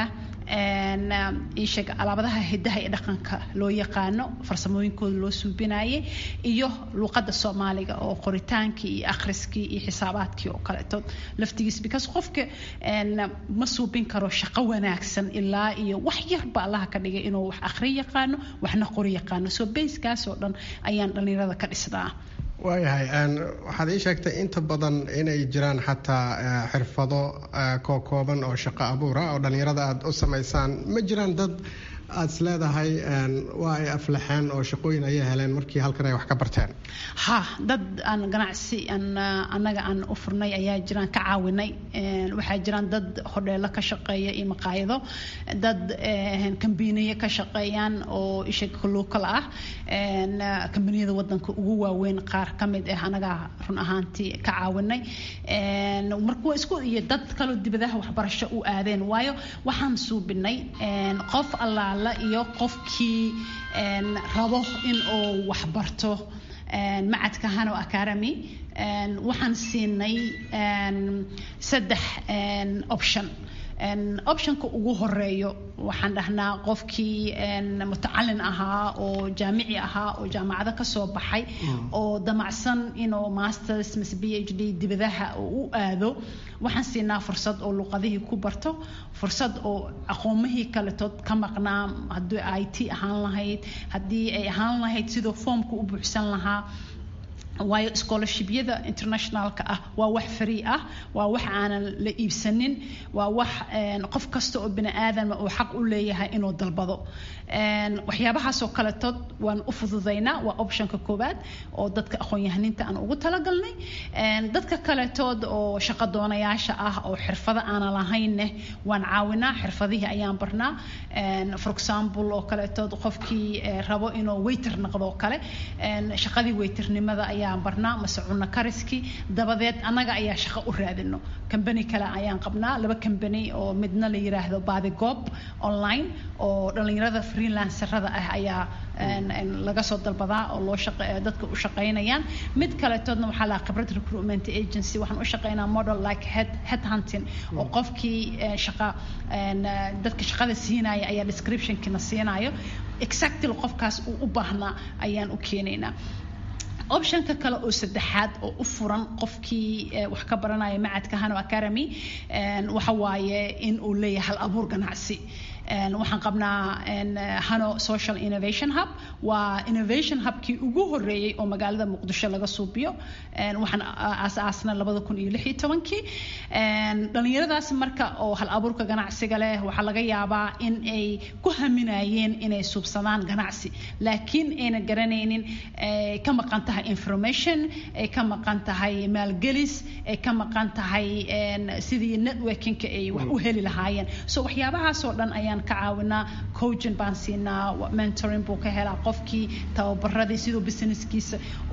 iisheeg alaabadaha hidaha iyo dhaqanka loo yaqaano farsamooyinkooda loo suubinayay iyo luuqadda soomaaliga oo qoritaankii iyo akhriskii iyo xisaabaadkii oo kaleeto laftigiis because qofka ma suubin karo shaqo wanaagsan ilaa iyo wax yarba allaha ka dhigay inuu wax akhri yaqaano waxna qori yaqaano soo bayskaas oo dhan ayaan dhallinyarada ka dhisnaa waayahay waxaad ii sheegtay inta badan inay jiraan xataa xirfado kookooban oo shaqo abuura oo dhallinyarada aada u samaysaan ma jiraan dad aada is leedahay waa ay aflaxeen oo shaqooyin ayay heleen markii halkan ay wax ka barteen ha dad aan ganacsi aan annaga aan u furnay ayaa jiraan ka caawinay waxaa jiraan dad hodheelo ka shaqeeya iyo maqaayado dad kambiniye ka shaqeeyaan oo isha local ah kambaniyada wadanka ugu waaweyn qaar ka mid ah anaga run ahaantii ka caawinay marka waa isku iyo dad kaloo dibadaha waxbarasho u aadeen waayo waxaan suubinay qof allaala iyo qofkii rabo in uu waxbarto macadka hano academy waxaan siinay saddex option optionka ugu horeeyo waxaan dhahnaa qofkii mutacalin ahaa oo jaamici ahaa oo jaamacado kasoo baxay oo damacsan inuu masters mise b h d dibadaha u aado waxaan siinaa fursad oo luqadihii ku barto fursad oo aqoomihii kaletood ka maqnaa haddii i t ahaan lahayd haddii ay ahaan lahayd sidoo foomka u buuxsan lahaa waayo scholarshibyada internationalka ah waa wax free ah waa wax aanan la iibsanin waa wax qof kasta oo bini aadama uu xaq u leeyahay inuu dalbado waxyaabahaasoo kaletood waan u fududaynaa waa optionka koowaad oo dadka aqoon-yahaninta aan ugu talagalnay dadka kaletood oo shaqo doonayaasha ah oo xirfado aanan lahaynne waan caawinaa xirfadihii ayaan barnaa for example oo kaletood qofkii rabo inuu waiter noqdo kale shaqadii waiternimada ayaa ayaan barnaa mase cunno kariskii dabadeed annaga ayaa shaqo u raadino kambani kale ayaan qabnaa laba kambani oo midna la yiraahdo baadigob online oo dhallinyarada freelancerada ah ayaa laga soo dalbadaa oo loo dadka u shaqaynayaan mid kaletoodna waxaa lahaa khibrad recruitment agency waxaan u shaqaynaa model like head head hunting oo qofkii shaqa dadka shaqada siinaya ayaa descriptionkiina siinayo exactly qofkaas uu u baahnaa ayaan u keenaynaa optionka kale oo saddexaad oo u furan qofkii wax ka baranaya macadka hano academy waxa waaye in uu leeyahay hal abuur ganacsi waxaan qabnaa hano social innovation hub waa innovation hubkii ugu horeeyey oo magaalada muqdisho laga suubiyo waxaan aasaasna labada kun iyo lix iyo tobankii dhallinyaradaas marka oo hal abuurka ganacsiga leh waxaa laga yaabaa in ay ku haminayeen inay suubsadaan ganacsi laakiin ayna garanaynin ka maqan tahay information ay ka maqan tahay maalgelis ay ka maqan tahay sidii networkingka ay wax u heli lahaayeen so waxyaabahaasoo dhan ayaan ka caawinaa coaching baan siinaa mentoring buu ka helaa qofkii tababaradii siduu businesskiisa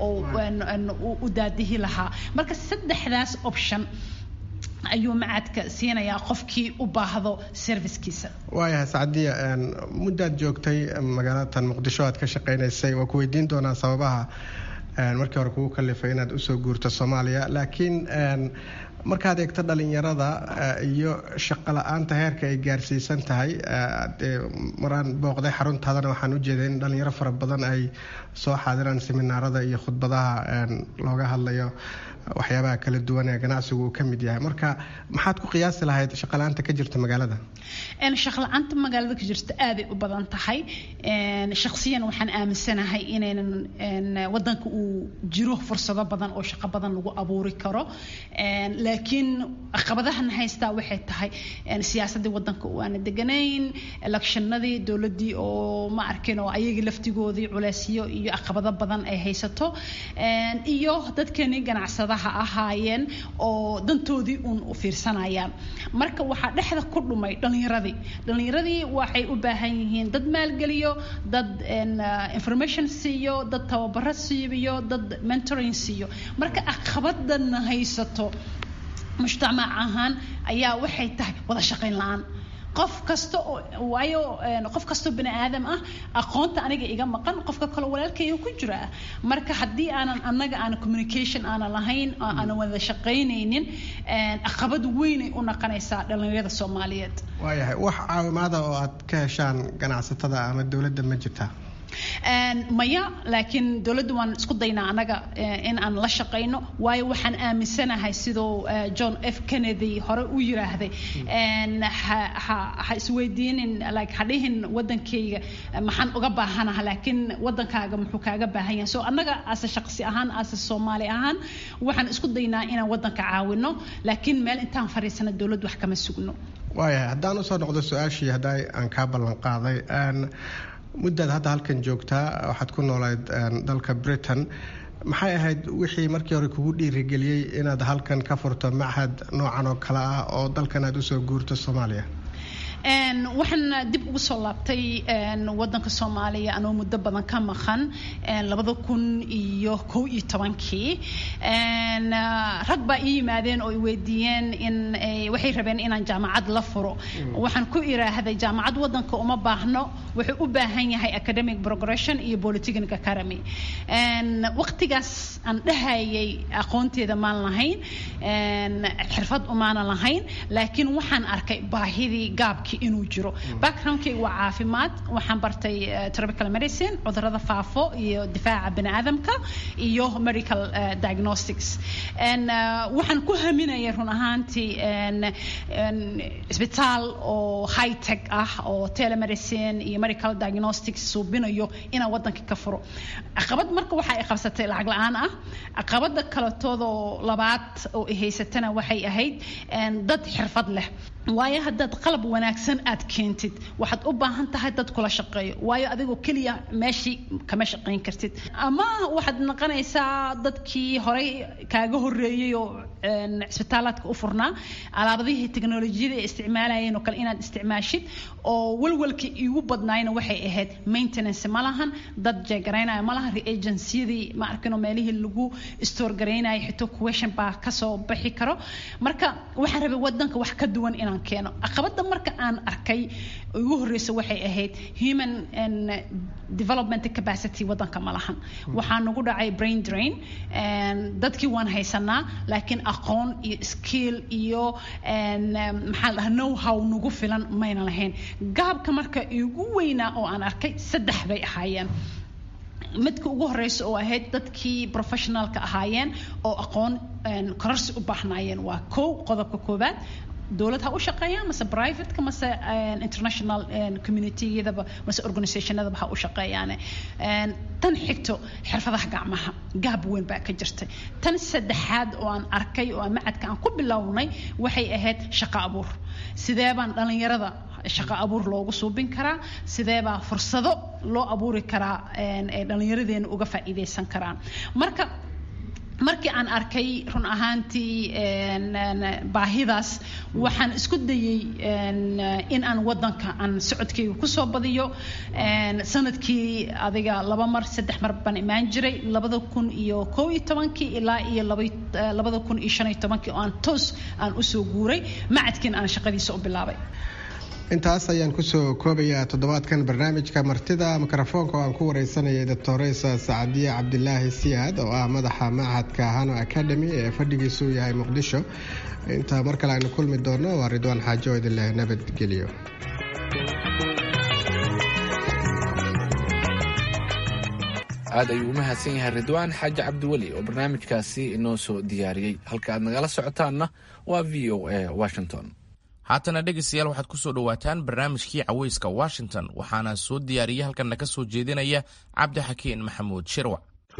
oo u daadihi lahaa marka saddexdaas option ayuu macadka siinayaa qofkii u baahdo servicekiisa waayahay sacdiya muddaad joogtay magaalatan muqdisho aad ka shaqaynaysay waa ku weydiin doonaa sababaha markii hore kugu kalifay inaad usoo guurto soomaaliya laakiin markaad eegto dhalinyarada iyo shaqo la-aanta heerka ay gaarsiisan tahay maraan booqday xaruntaadana waxaan u jeeday in dhalinyaro fara badan ay soo xaadiraan seminaarada iyo khudbadaha looga hadlayo waxyaabaha kala duwan ee ganacsigu uu ka mid yahay marka maxaad ku qiyaasi lahayd shaqala-aanta ka jirta magaalada shaqla-aanta magaalada ka jirta aaday u badan tahay shaqsiyan waxaan aaminsanahay inaynan wadanka uu jiro fursado badan oo shaqo badan lagu abuuri karo laakiin caqabadahan haystaa waxay tahay siyaasadii wadanka oo aana deganayn electionadii dowladii oo ma arkin oo ayagii laftigoodii culeysyo iyo caqabado badan ay haysato iyo dadkeenii ganacsadaha ahaayeen oo dantoodii uun u fiirsanayaan marka waxaa dhexda ku dhumay dhallinyaradii dhallinyaradii waxay u baahan yihiin dad maalgeliyo dad information siiyo dad tababaro siiyo dad mentoring siiyo marka caqabadana haysato mujtamac ahaan ayaa waxay tahay wada shaqayn la-aan qof kasta oo waayo qof kastoo bini aadam ah aqoonta aniga iga maqan qofka kale walaalkayga ku jira marka haddii aanan annaga aan communication aanan lahayn aanan wada shaqaynaynin caqabad weynay u naqanaysaa dhallinyarada soomaaliyeed waayahay wax caawimaada oo aad ka heshaan ganacsatada ama dowladda ma jirtaa maya laakiin dowladda waan isku daynaa annaga in aan la shaqayno waayo waxaan aaminsanahay siduu john f kennedy hore u yiraahday ha isweydiinin like ha dhihin wadankayga maxaan uga baahanaha laakiin wadankaaga muxuu kaaga baahan yahay so annaga ase shaqsi ahaan ase soomaali ahaan waxaan isku daynaa inaan wadanka caawino laakiin meel intaan fadhiisana dowladdu wax kama sugno waayahay haddaan usoo noqdo su-aashii hadda aan kaa ballan qaaday muddaad hadda halkan joogtaa waxaad ku noolayd dalka britain maxay ahayd wixii markii hore kugu dhiirigeliyey inaad halkan ka furto machad noocan oo kale ah oo dalkan aad usoo guurto soomaaliya waxaan dib ugu soo laabtay wadanka soomaaliya anoo muddo badan ka maqan labada kun iyo kow iyo tobankii rag baa ii yimaadeen oo i weydiiyeen in waxay rabeen inaan jaamacad la furo waxaan ku iraahday jaamacad wadanka uma baahno wuxuu u baahan yahay academic progression iyo polytechnic academy waqtigaas aan dhahayay aqoonteeda maan lahayn xirfad umaanan lahayn laakiin waxaan arkay baahidii gaabkii inuu jiro backgroundkayga waa caafimaad waxaan bartay tropical medicine cudurada faafo iyo difaaca baniaadamka iyo medical diagnostics waxaan ku haminaya run ahaantii isbitaal oo high tech ah oo telemedicine iyo medical diagnostics suubinayo inaan wadanka ka furo caqabad marka waxa ay qabsatay lacag la-aan ah caqabada kaletoodoo labaad oo ay haysatana waxay ahayd dad xirfad leh waayo haddaad qalab wanaagsan aad keentid waxaad u baahan tahay dad kula shaqeeyo waayo adigoo keliya meeshii kama shaqayn kartid ama waxaad noqonaysaa dadkii horey kaaga horeeyey oo cisbitaalaadka u furnaa alaabadihii teknolojiyada ay isticmaalayeen oo kale inaad isticmaashid oo walwalkii iigu badnaayna waxay ahayd maintenance ma lahan dad jeegaraynaya ma lahan reagenciyadii ma arkino meelihii lagu store garaynaya xito question baa kasoo bixi karo marka waxaan rabay wadanka wax ka duwan inaan keeno caqabada marka aan arkay ugu horeysa waxay ahayd human development capacity wadanka ma lahan waxaa nagu dhacay brain drain dadkii waan haysanaa laakiin aqoon iyo skill iyo maxaa la dhahaa know how nagu filan mayna lahayn gaabka marka igu weynaa oo aan arkay saddex bay ahaayeen midka ugu horeysa oo ahayd dadkii professionalka ahaayeen oo aqoon kororsi u baahnaayeen waa kow qodobka koobaad dowlad ha u shaqeeyaan mase privateka mase international communityyadaba mase organizationadaba ha u shaqeeyaane tan xigto xirfadaha gacmaha gaab weyn baa ka jirtay tan saddexaad oo aan arkay oo aan macadka aan ku bilownay waxay ahayd shaqo abuur sidee baan dhalinyarada shaqo abuur loogu suubin karaa sidee baa fursado loo abuuri karaa ay dhallinyaradeena uga faa'iidaysan karaan marka markii aan arkay run ahaantii baahidaas waxaan isku dayay in aan wadanka aan socodkayga kusoo badiyo sanadkii adiga laba mar saddex mar baan imaan jiray labada kun iyo kow iyo tobankii ilaa iyo labada kun iyo shan iyo tobankii oo aan toos aan usoo guuray macadkiin aan shaqadiisa u bilaabay intaas ayaan kusoo koobayaa toddobaadkan barnaamijka martida mikrofoonka oo aan ku wareysanayay doctoresa sacadiye cabdilaahi siyaad oo ah madaxa machadka hano academy ee fadhigiisu yahay muqdisho intaa mar kale aynu kulmi doono waa ridwaan xaajo oo idin leh nabadgelyo aad ayuu u mahadsan yahay ridwaan xaaji cabdiweli oo barnaamijkaasi inoo soo diyaariyey halka aad nagala socotaanna waa v o a washington haatana dhegaystayaal waxaad ku soo dhowaataan barnaamijkii caweyska washington waxaana soo diyaariyey halkanna ka soo jeedinaya cabdixakiin maxamuud shirwac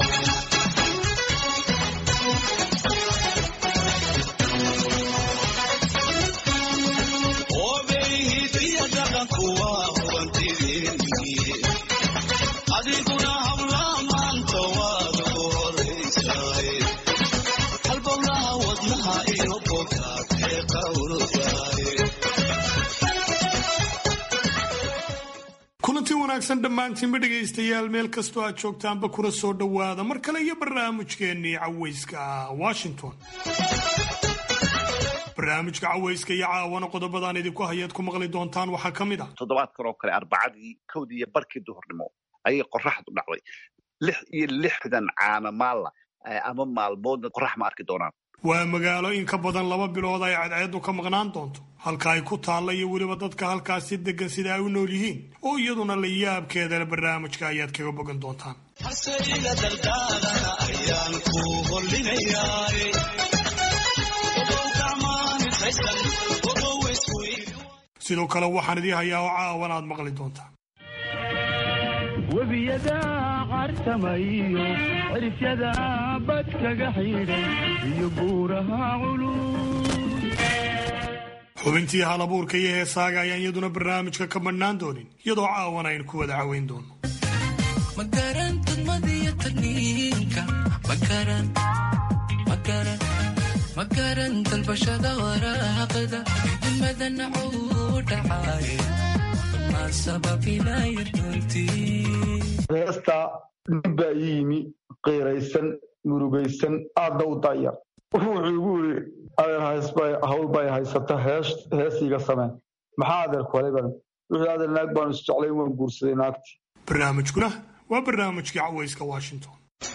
kulanti wanaagsan dhammaantiinba dhegaystayaal meel kastoo aad joogtaanba kuna soo dhowaada mar kale iyo barnaamijkeennii caweyska washington barnaamijka caweyska iyo caawana qodobadaan idinku hayaad ku maqli doontaan waxaa ka mid ah toddobaadkan oo kale arbacadii kowdii iyo barkii duhurnimo ayay qoraxdu dhacday lix iyo lixdan caana maalla ama maalmoodna qorax ma arki doonaan waa magaalo in ka badan laba bilood ay cadceedu ka maqnaan doonto halka ay ku taalla iyo weliba dadka halkaasi degan sida ay u nool yihiin oo iyaduna la yaabkeedale barnaamijka ayaad kaga bogan doontaan sidoo kale waxaan idii hayaa oo caawan aad maqli doontaan webiyada cartamayo cirifyada badkaga xidhay iyo buuraha culus xubintii halabuurka iyo heesaaga ayaan iyaduna barnaamijka ka madhnaan doonin iyadoo caawan aynu ku wada caweyn doono makaran dalbashada waraaqda madanacu dhacay ma sababinaya runtii heesta nin baa ii yimi qiiraysan murugaysan aadna u dayar wuxuu igu yiri adeer hawl bay haysata heesiiga sameen maxaa adeer kuhelay badan wuxuu adeer naag baanu isjeclay waan guursaday naagtii barnaamijkuna waa barnaamijkii cawayska washington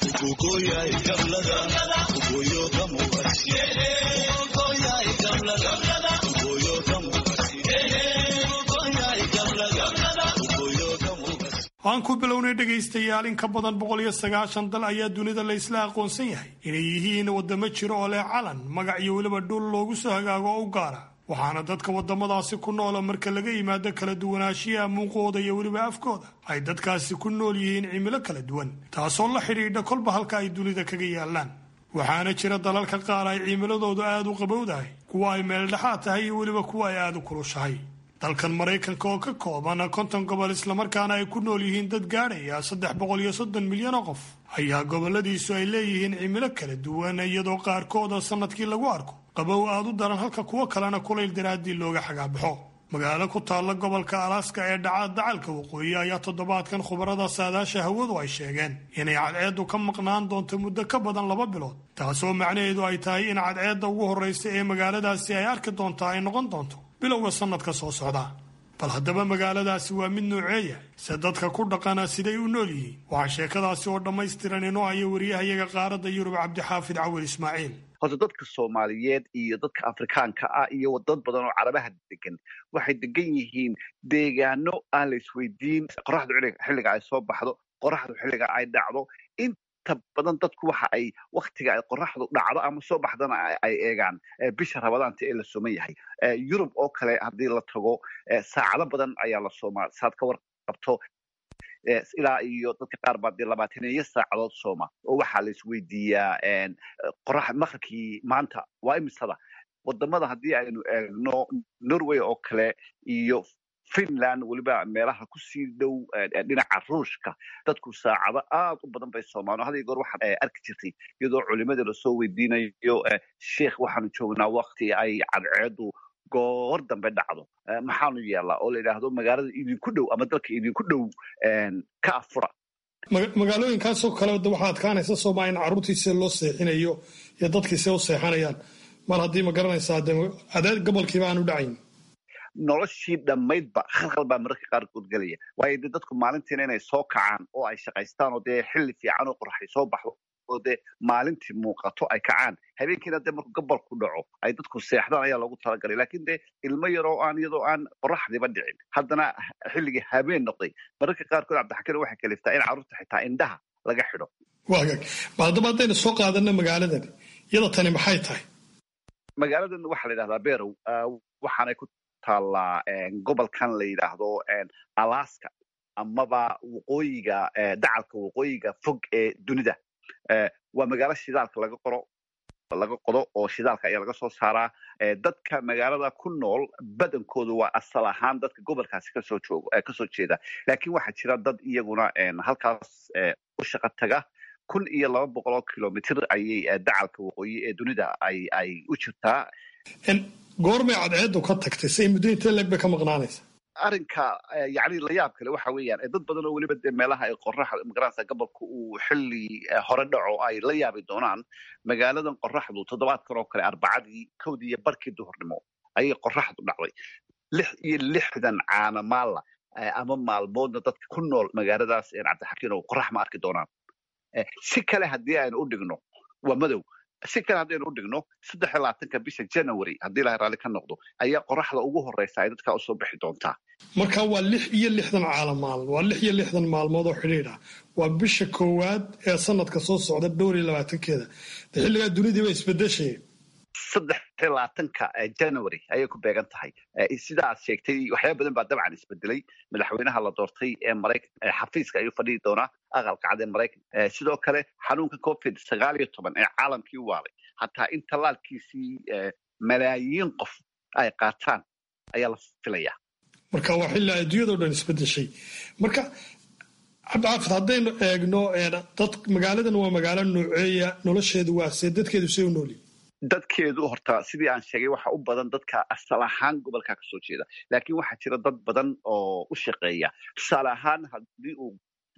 aan ku bilownay dhegaystayaal in ka badan boqol iyo sagaashan dal ayaa dunida la isla aqoonsan yahay inay yihiin waddamo jiro oo leh calan magac iyo weliba dhul loogu soo hagaago oo u gaara waxaana dadka waddamadaasi ku noola marka laga yimaado kala duwanaanshiyaha muuqooda iyo weliba afkooda ay dadkaasi ku nool yihiin cimilo kala duwan taasoo la xidhiidha kolba halka ay dunida kaga yaallaan waxaana jira dalalka qaar ay cimiladoodu aada u qabowdahay kuwa ay meeldhexaad tahay iyo weliba kuwa ay aada u kulushahay dalkan maraykanka oo ka kooban konton gobol islamarkaana ay ku nool yihiin dad gaadhaya saddex boqol iyo soddon milyan oo qof ayaa goboladiisu ay leeyihiin cimilo kala duwan iyadoo qaarkooda sannadkii lagu arko qabow aada u daran halka kuwo kalena kulayl daraaddii looga xagaabaxo magaalo ku taalla gobolka alaska ee dhaca dacalka waqooyi ayaa toddobaadkan khubarada saadaasha hawadu ay sheegeen inay cadceeddu ka maqnaan doonto muddo ka badan laba bilood taasoo macnaheedu ay tahay in cadceedda ugu horraysa ee magaaladaasi ay arki doontaa ay noqon doonto bilowga sannadka soo socda bal haddaba magaaladaasi waa mid nooceeya se dadka ku dhaqana siday u nool yihiin waxaa sheekadaasi oo dhammaystiran inoo haya wariyahayaga qaaradda yurub cabdixaafid cawil ismaaciil horta dadka soomaaliyeed iyo dadka afrikaanka ah iyo dad badan oo carabaha degan waxay degan yihiin deegaano aan la isweydiin qoraxdu xilliga ay soo baxdo qoraxdu xilliga ay dhacdo inta badan dadku waxa ay waktiga ay qoraxdu dhacdo ama soo baxdana ay eegaan bisha rabadaanta ee la sooman yahay yurub oo kale haddii la tago saacado badan ayaa la soomaa saad ka warqabto ilaa iyo dadka qaar baa dee labaataniyo saacadood sooma oo waxaa la isweydiiyaa qorax maqribkii maanta waa imisada wadamada haddii aynu eegno norway oo kale iyo finland weliba meelaha kusii dhow dhinaca ruushka dadku saacado aad u badan bay soomaan hada goor waxaad arki jirtay iyadoo culimada lasoo weydiinayo sheikh waxaanu joognaa wakti ay cadceedu goor dambe dhacdo maxaanu yeelaa oo la yidhaahdo magaalada idinku dhow ama dalka idinku dhow ka afura magaalooyinkaasoo kale waxaa adkaanaysa sooma in carruurtiisa loo seexinayo iyo dadkiisa u seexanayaan mar haddii ma garanaysaa de adeer gobolkiiba aanu dhacayn noloshii dhammaydba khalkhal baa mararka qaarkood gelaya waayo dee dadku maalintiina inay soo kacaan oo ay shaqaystaan oo dee xilli fiican oo qoraxay soo baxdo oo dee maalintii muuqato ay kacaan habeenkiina dee markuu gabalku dhaco ay dadku seexdaan ayaa loogu talagalay laakiin dee ilmo yaroo aan iyadoo aan qoraxdiba dhicin haddana xilligii habeen noqday mararka qaarkood cabdixakiin waxay kaliftaa in carruurta xitaa indhaha laga xidho waagaag ma haddaba haddaynu soo qaadano magaaladan iyada tani maxay tahay magaaladan waxaa la yidhahdaa berow waxaanay ku taallaa gobolkan la yidhaahdo alaska amaba waqooyiga dacalka waqooyiga fog ee dunida waa magaalo shidaalka laga qoro laga qodo oo shidaalka ayaa laga soo saaraa dadka magaalada ku nool badankoodu waa asal ahaan dadka gobolkaasi kasoo joogo kasoo jeeda laakiin waxaa jira dad iyaguna halkaas u shaqo taga kun iyo laba boqol oo kilomitr ayay dacalka waqooyi ee dunida ay ay u jirtaa goormay cadceedu ka tagtay say muddo intee leeg bay ka maqnaanaysa arrinka yani layaab kale waxa weeyaan dad badan oo weliba dee meelaha ay qoraxda magaranaysa gobolka uu xilli hore dhaco ay la yaabi doonaan magaaladan qoraxdu toddobaadkan oo kale arbacadii kowdii iyo barkii duhurnimo ayay qoraxdu dhacday lix iyo lixdan caana maalla ama maalmoodna dadka ku nool magaaladaas cabdixakiin oo qorax ma arki doonaan si kale haddii aynu u dhigno waa madow si kale haddaynu u dhigno saddex iyo labaatanka bisha january haddii ilahay raalli ka noqdo ayaa qoraxda ugu horreysa ay dadka usoo bixi doontaa marka waa lix iyo lixdan caalamaal waa lix iyo lixdan maalmood oo xidhiidh ah waa bisha koowaad ee sanadka soo socda dhowr iyo labaatankeeda de xilligaa dunidiiba isbedeshaya saddex iyo labaatanka january ayay ku beegan tahay sida aad sheegtay waxyaaba badan baa dabcan isbedelay madaxweynaha la doortay ee maraykan xafiiska ayuu fadhihi doonaa aqalka cad ee maraykan sidoo kale xanuunka covid sagaal iyo toban ee caalamkii waalay hataa in tallaalkiisii malaayiin qof ay qaataan ayaa la filayaa marka waa xilli adduunyado dhan isbedeshay marka cabdixaafid haddaynu eegno dad magaaladan waa magaalo nooceeya nolosheedu waa see dadkeedu see u noolyi dadkeedu horta sidii aan sheegay waxa u badan dadka asal ahaan gobolka kasoo jeeda laakiin waxaa jira dad badan oo u shaqeeya tusaale ahaan haddii uu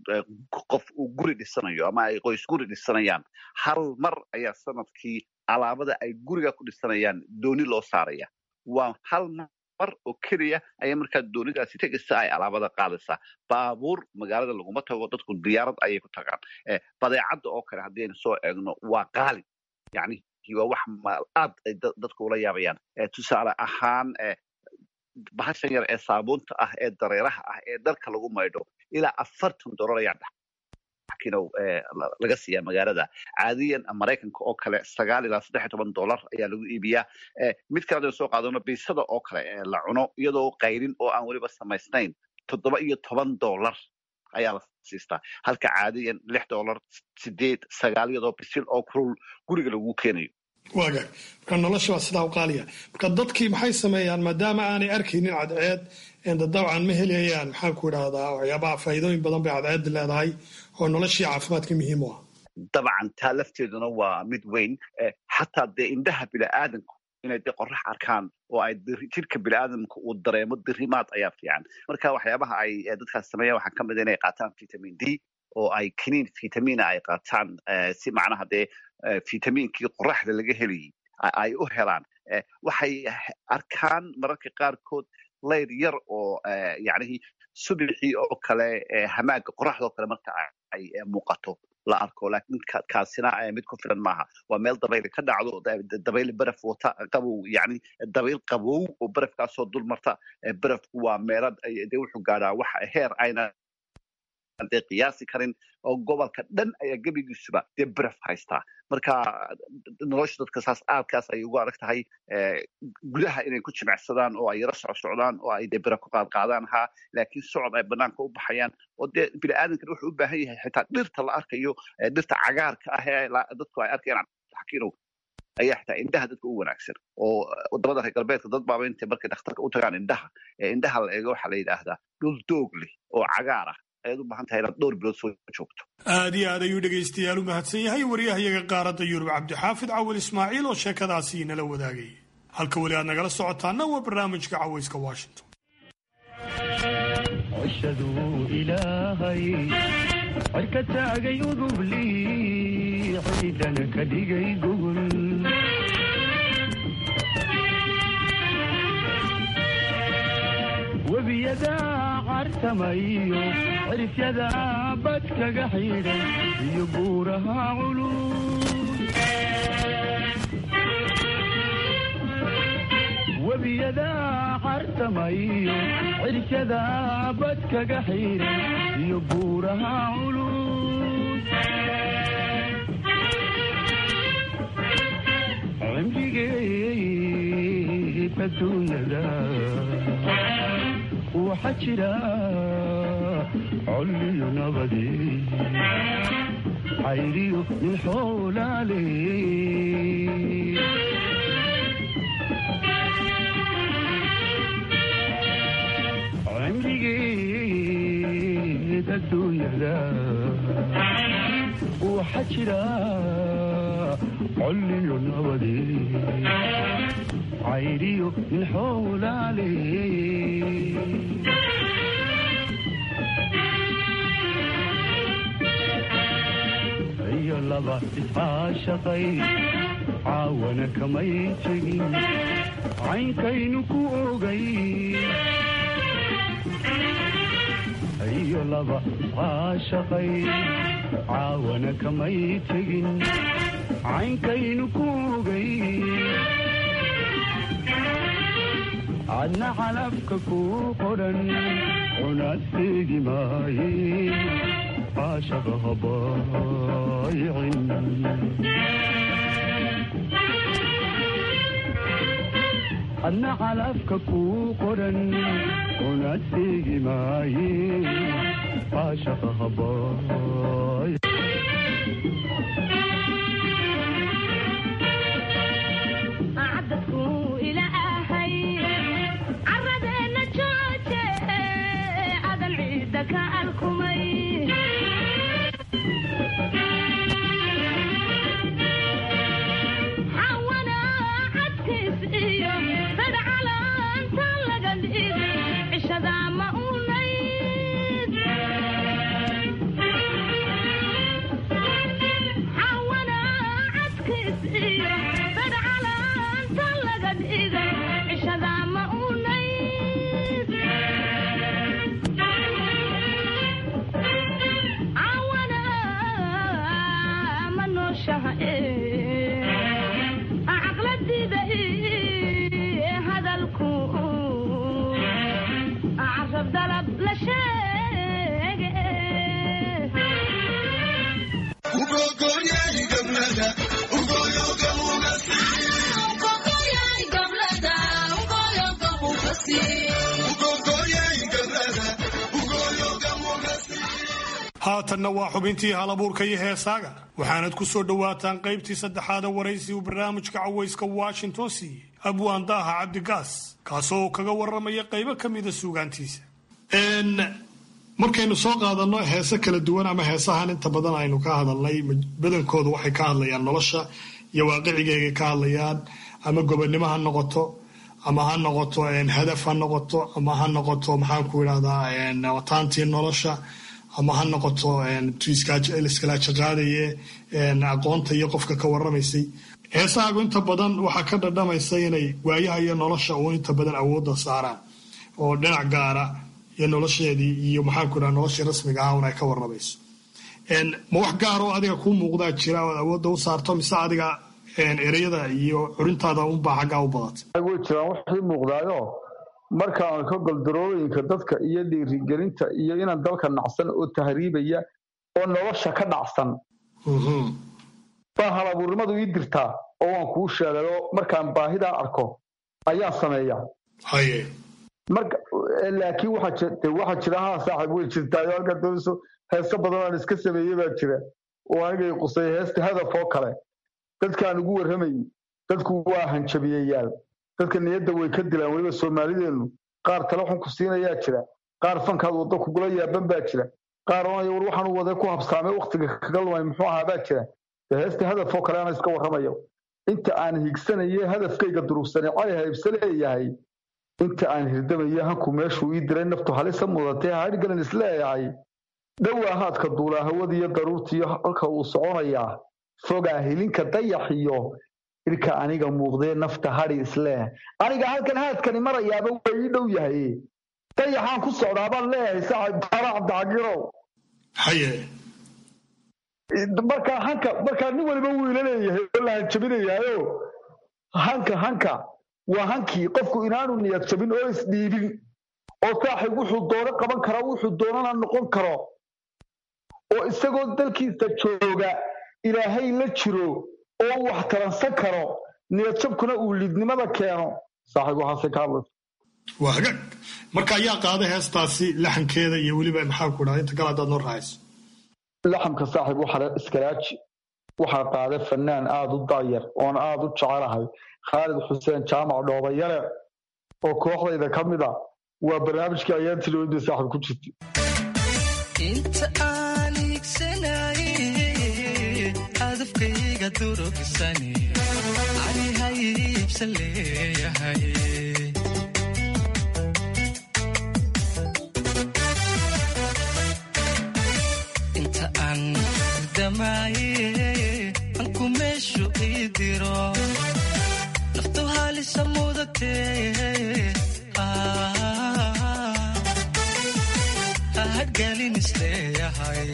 qof uu guri dhisanayo ama ay qoys guri dhisanayaan hal mar ayaa sanadkii alaabada ay guriga ku dhisanayaan dooni loo saaraya waa hal mar oo keliya ayaa markaa doonidaasi tegaysa ay alaabada qaadaysaa baabuur magaalada laguma tago dadku diyaarad ayay ku tagaan badeecadda oo kale haddii aynu soo eegno waa qaali yani waa wax aad ay dadku ula yaabayaan tusaale ahaan bahashan yar ee saabuunta ah ee dareeraha ah ee dharka lagu maydho ilaa afartan dolar ayaa dhaxkinow laga siiyaa magaalada caadiyan maraykanka oo kale sagaal ilaa saddex iyo toban dolar ayaa lagu iibiyaa mid kale hadaynu soo qaadano biisada oo kale la cuno iyadoo qayrin oo aan weliba samaysnayn toddoba iyo toban dolar ayaa la siistaa halka caadiyan lix dolar sideed sagaal iyadoo bisil oo kulul guriga lagu keenayo waagaag marka nolosha waa sidaa u qaaliya marka dadkii maxay sameeyaan maadaama aanay arkaynin cadceed dabcan ma helayaan maxaan ku idhaahdaa waxyaabaha faa'iidooyin badan bay cadceedda leedahay oo noloshii caafimaadka muhiim u ah dabcan taa lafteeduna waa mid weyn xataa dee indhaha bini'aadanku inay dee qorax arkaan oo ay jirka bini'aadamka uu dareemo dirimaad ayaa fiican marka waxyaabaha ay dadkaas sameeyaan waxaa ka mid a inay qaataan vitamin d oo ay kiniin vitamina ay qaataan si macnaha dee vitamiinkii qoraxda laga helayay ay u helaan waxay arkaan mararka qaarkood layr yar oo yacnihii subixii oo kale hamaaga qoraxda oo kale marka ay muuqato la arko laakiin kaasina mid ku filan maaha waa meel dabayl ka dhacdo dabayl baraf wata qabow yani dabayl qabow oo barafkaasoo dul marta barafku waa meelad de wuxuu gaadhaa wax heer ayna dee qiyaasi karin oo gobolka dhan ayaa gebigiisuba dee baraf haystaa marka nolosha dadka saas aadkaas ay ugu adag tahay gudaha inay ku jimicsadaan oo ay yaro socsocdaan oo ay dee baraf ku qaadqaadaan haa laakiin socod ay banaanka u baxayaan oo dee bini'aadankan wuxuu u baahan yahay xitaa dhirta la arkayo dhirta cagaarka ah ee dadku ay arkayaan xakiinow ayaa xitaa indhaha dadka u wanaagsan oo wadamada reer galbeedka dad baaba intay markay dhakhtarka u tagaan indhaha ee indhaha la eego waxaa la yidhaahdaa dhul doog leh oo cagaar ah ayaad u baahan tahay inaad dhowr bilood soo joogto aad iyo aad ayuu dhegaystayaal u mahadsan yahay waryahayaga qaaradda yurub cabdixaafid cawil ismaaciil oo sheekadaasi nala wadaagayay halka weli aad nagala socotaana waa barnaamijka cawayska washington cishaduu ilaahay cirka taagay udubli ciidana ka dhigay gugul webiyadaa cartamayo cirifyadaa bad kaga xidhay iyo buuraha culus webiyadaa cartamayo cirifyadaa bad kaga xidhay iyo buuraha culus cimrigeed adduunyada waxaa jira colliyo nabadi cayriyo min xoolaale cimrigeed adduunyada waxaa jira colliyo nabadi cayriyo min xoolaale iyo laba iscaashaqay caawana kamay tegin caynkaynu ku ogay iyo laba iscaashaqay caawana kamay tegin caynkaynu ku ogay adna calafka ku qodhan cunaadteegi maaye caashaqa habaayicin adna calafka ku qodhan cunaadteegi maaye caashaqa habaay xawana haatanna waa xubintii halabuurka iyo heesaaga waxaanad ku soo dhowaataan qaybtii saddexaada waraysi uu barnaamijka cawayska washington siiyey abwaan daaha cabdigaas kaasoo kaga waramaya qaybo ka mida suugaantiisa markaynu soo qaadanno heese kala duwan ama heesahan inta badan aynu ka hadalnay badankooda waxay ka hadlayaan nolosha iyo waaqicigeegay ka hadlayaan ama gobonnimo ha noqoto ama ha noqoto hadaf ha noqoto ama ha noqoto maxaanku idhahdaa wataantii nolosha ama ha noqoto iskala jaqaadaye aqoonta iyo qofka ka waramaysay heesahaagu inta badan waxaa ka dhadhamaysa inay waayaha iyo nolosha uun inta badan awoodda saaraan oo dhinac gaara iyo nolosheedii iyo maxaanku idhaha noloshii rasmiga ah un ay ka waramayso ma wax gaar oo adiga kuu muuqdaa jira ood awoodda u saarto mise adiga ereyada iyo curintaada unbaa xaggaa u badatay way jiraan waxii muuqdaayo markaan ka goldarooyinka dadka iyo dhiirigelinta iyo inaan dalka nacsan oo tahriibaya oo nolosha ka dhacsan baa halabuurnimadu ii dirtaa oo waan kuu sheegayo markaan baahidaa arko ayaan sameeya laakiin waxaa jira haa saaxib way jirtaayo halkaa doonayso heeso badan aan iska sameeyey baa jira oo anigay qusay heesta hadaf oo kale dadkaan ugu warramayay dadku waa hanjabiyayaal dadka niyadda way ka dilaan weliba soomaalideennu qaar tale xun ku siinayaa jira qaar fankaad waddo kugula yaaban baa jira qaar oonaya war waxaanu wade ku habsaamay wakhtiga kaga lumay muxuu ahaa baa jira dee heesta hadaf oo kale ana iska warramayo inta aan higsanaye hadafkayga durugsanay cali haybse leeyahay inta aan hirdamayo hanku meeshuu ii diray naftu halisa mudatee hadhgalan isleeyahay dhowaa haadka duulaa hawadiiyo daruurtiiyo halka uu soconayaa fogaa hilinka dayaxiyo irka aniga muuqdee nafta hadhi isleeh aniga halkan haadkani marayaaba waa ii dhow yahay dayaxaan ku socdaa baan leeyahay saaxib daara cabdixagirow haye markaa hanka markaa nin waliba wuu ila leeyahay oo la hanjabinayaayo hanka hanka waa hankii qofku inaanu niyad jabin oo isdhiibin oo saaxib wuxuu doono qaban karaa wuxuu doonana noqon karo oo isagoo dalkiisa jooga ilaahay la jiro oo wax taransan karo niyadjabkuna uu lidnimada keeno saaxiib waxaase ka hadlaysa waa hagaag marka ayaa qaada heestaasi laxankeeda iyo weliba maxaanku dhaha inta kale haddaad noo raacayso laxamka saaxiib waxaa iskaraaji waxaa qaada fanaan aada u daayar oon aada u jecelahay khaalid xuseen jaamac dhoobayare oo kooxdayda ka mid a waa barnaamijkii ayaantii lowda saaxiib ku jirtay inta aan higsanaye hadafkayga durugsan anihaybsan leeyahay inta aan damaaye anku meeshu ii diro naftu halisa mudatee hadgalin isleeyahay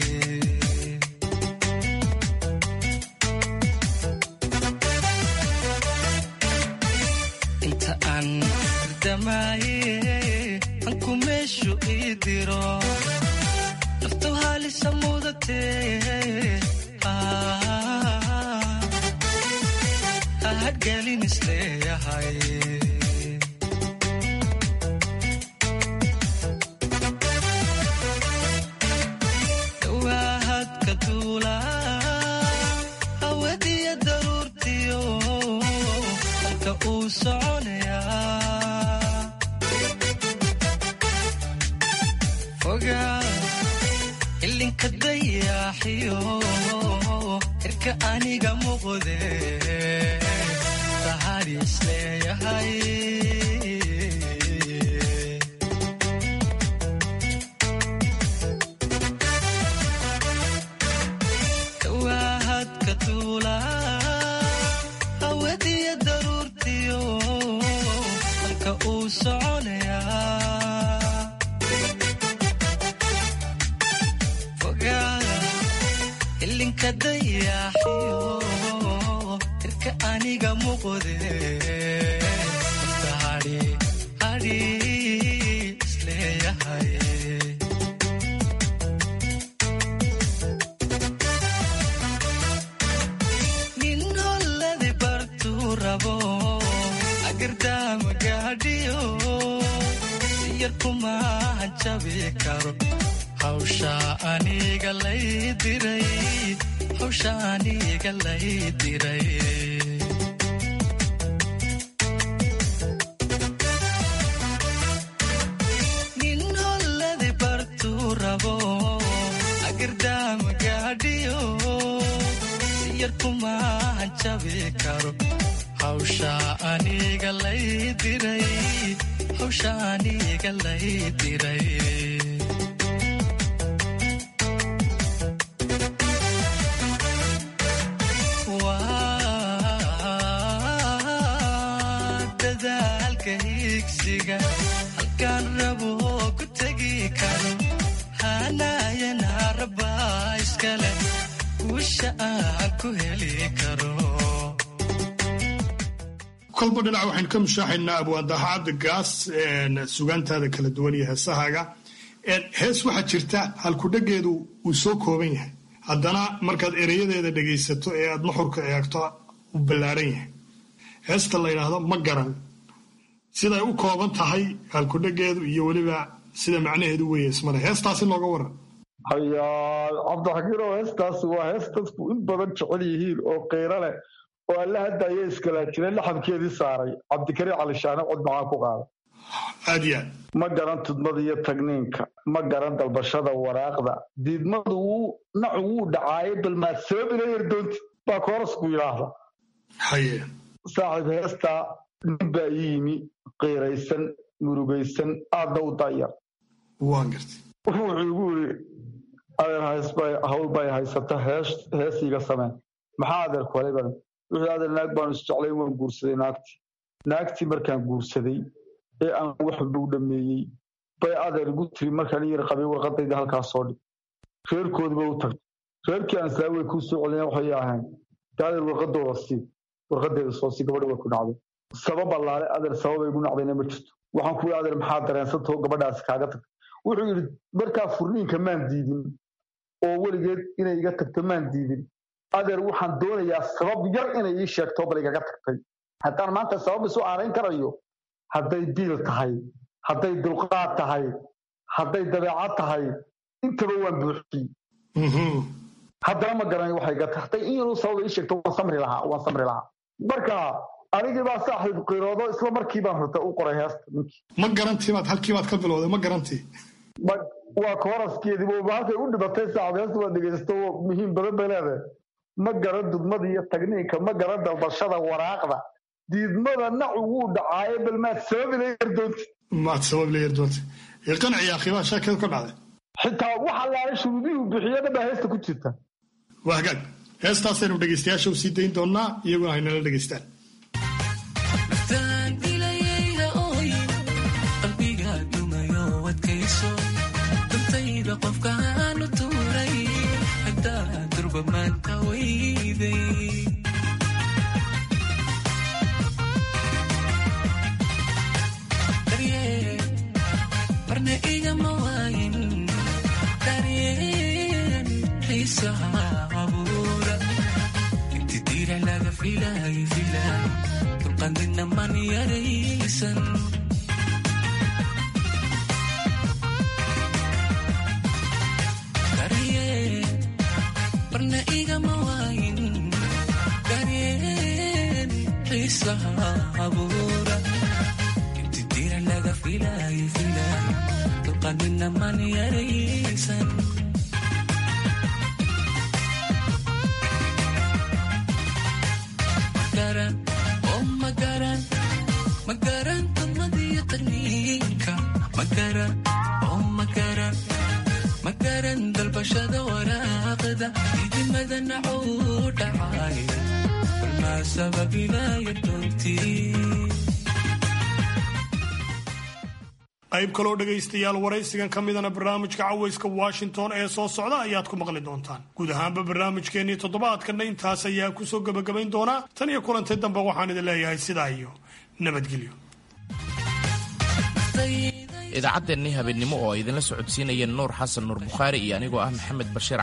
inta aan damaaye anku meeshu ii diro naftu halisa mudatee hadgalin isleeyahay dhawaahadka duula hawadiya daruurtiyo halka uu soconayaa fogaa ilinka dayaaxiyo irka aniga muuqde tahari isleeyahay dhawaahadka duula hawadiya daruurtiyo halka uu soconayaa fogaada ilinka dayaaxiyo irka aniga muuqde nafta hadhi hadhi isleeyahay yar kumaahan jabi karo hawsha aniga lay diray hawsha aniga lay diray nin holladi bartuu rabo agirdaama gaadhiyo si yar kumaahan jabi karo hawsha aniga lay diray hawsha aniga lay diray waa dadaalka higsiga halkaan rabo ku tegi karo hanayana rabaa iskale guusha aan ku heli karo kolba dhinac waxaynu ka mushaaxaynaa abwaadaha cabdigaas sugaantaada kala duwan iyo heesahaaga hees waxaa jirta halkudhageedu uu soo kooban yahay haddana markaad ereyadeeda dhegaysato ee aad nuxurka eegto uu ballaaran yahay heesta la yidhaahdo ma garan siday u kooban tahay halkudhageedu iyo weliba sida macnaheedu weeye ismale heestaasi nooga waran hayaa cabdixakiinow heestaasi waa hees dadku in badan jecel yihiin oo qiiro leh oo alla hadda ayaa iskalaajinay laxabkeedii saaray cabdikariim cali shaane cod macaan ku qaada aad iyo aad ma garan tudmada iyo tagniinka ma garan dalbashada waraaqda diidmadu wuu nacu wuu dhacaaye bal maad sababina yardoonti baa koorasku yidhaahda haye saaxiib heestaa nin baa ii yimi qiiraysan murugaysan aadna u daayar waan gartay wuxuu igu yidhi adeer haysbay hawl bay haysata hees heesiiga sameen maxaa adeer kuhalay baan wuxuu adeer naag baanu isjeclay waan guursaday naagtii naagtii markaan guursaday ee aan waxba u dhammeeyey bay adeer igu tiri markaan yar qabay warqadayda halkaas soo dhig reerkoodiba u tagtay reerkii aan islaa way kuu soo celina waxay ahayn de adeer warqadooda sii warqadeeda soo sii gabadha way ku dhacday sabab allaale adeer sababay igu nacdayna ma jirto waxaan ku adeer maxaa dareensantao gabadhaasi kaaga tagtay wuxuu yidhi markaa furniinka maan diidin oo weligeed inay iga tagto maan diidin adeer waxaan doonayaa sabab yar inay ii sheegto bal igaga tagtay haddaan maanta sabab isu aanayn karayo hadday biil tahay hadday dulqaad tahay hadday dabeecad tahay intaba waan buuxiyey haddana ma garanay waxay iga tahay hadday in yaruu sabab ii sheegto waan samri lahaa waan samri lahaa marka anigii baa saaxiib qiroodo isla markii baan horta u qoray heesta ninkii ma garantii baad halkii baad ka bilowday ma garantii waa kooraskeediiba halkay u dhibatay saaxiib heesta waa dhegaysto muhiim badan bay leedahay ma garan dudmada iyo tagniinka ma garan dalbashada waraaqda diidmada nacu wuu dhacaaye bal maad sabab ila yardoonti maad sabab ila yardoonti qanci akhiibaa sheekada ka dhacday xitaa wax allaale shuruudihii bixiyada baa heesta ku jirta waa hagaag heestaasaynu dhegaystayaasha u sii dayn doonaa iyaguna haynala dhegaystaan qofkaanu tuuray hadaa durba maanta weyday barna igama waayin daryeen xiisaha abuura inti diira laga filaay filaay dulqandina man yaraysan barna igama waayin daryeen xiisaha abuura inti dira laga filaay filaay dulqanina man yaraysan magaran oo magaran magaran dulmadiyo tagniinka magaran oo magaran magaran dalbashada waraaqda idimada nacow dhacay balmaa sababilaaya doontii qayb kaloo dhegaystayaal waraysigan ka midana barnaamijka cawayska washington ee soo socda ayaad ku maqli doontaan guud ahaanba barnaamijkeennii toddobaadkanna intaas ayaa kusoo gebagabayn doonaa tan iyo kulantay dambe waxaan idin leeyahay sidaa iyo nabadgelyo idaacaddeenni habeenimo oo idinla socodsiinaya nuur xasan nuur bukhaari iyo anigoo ah maxamed bashiir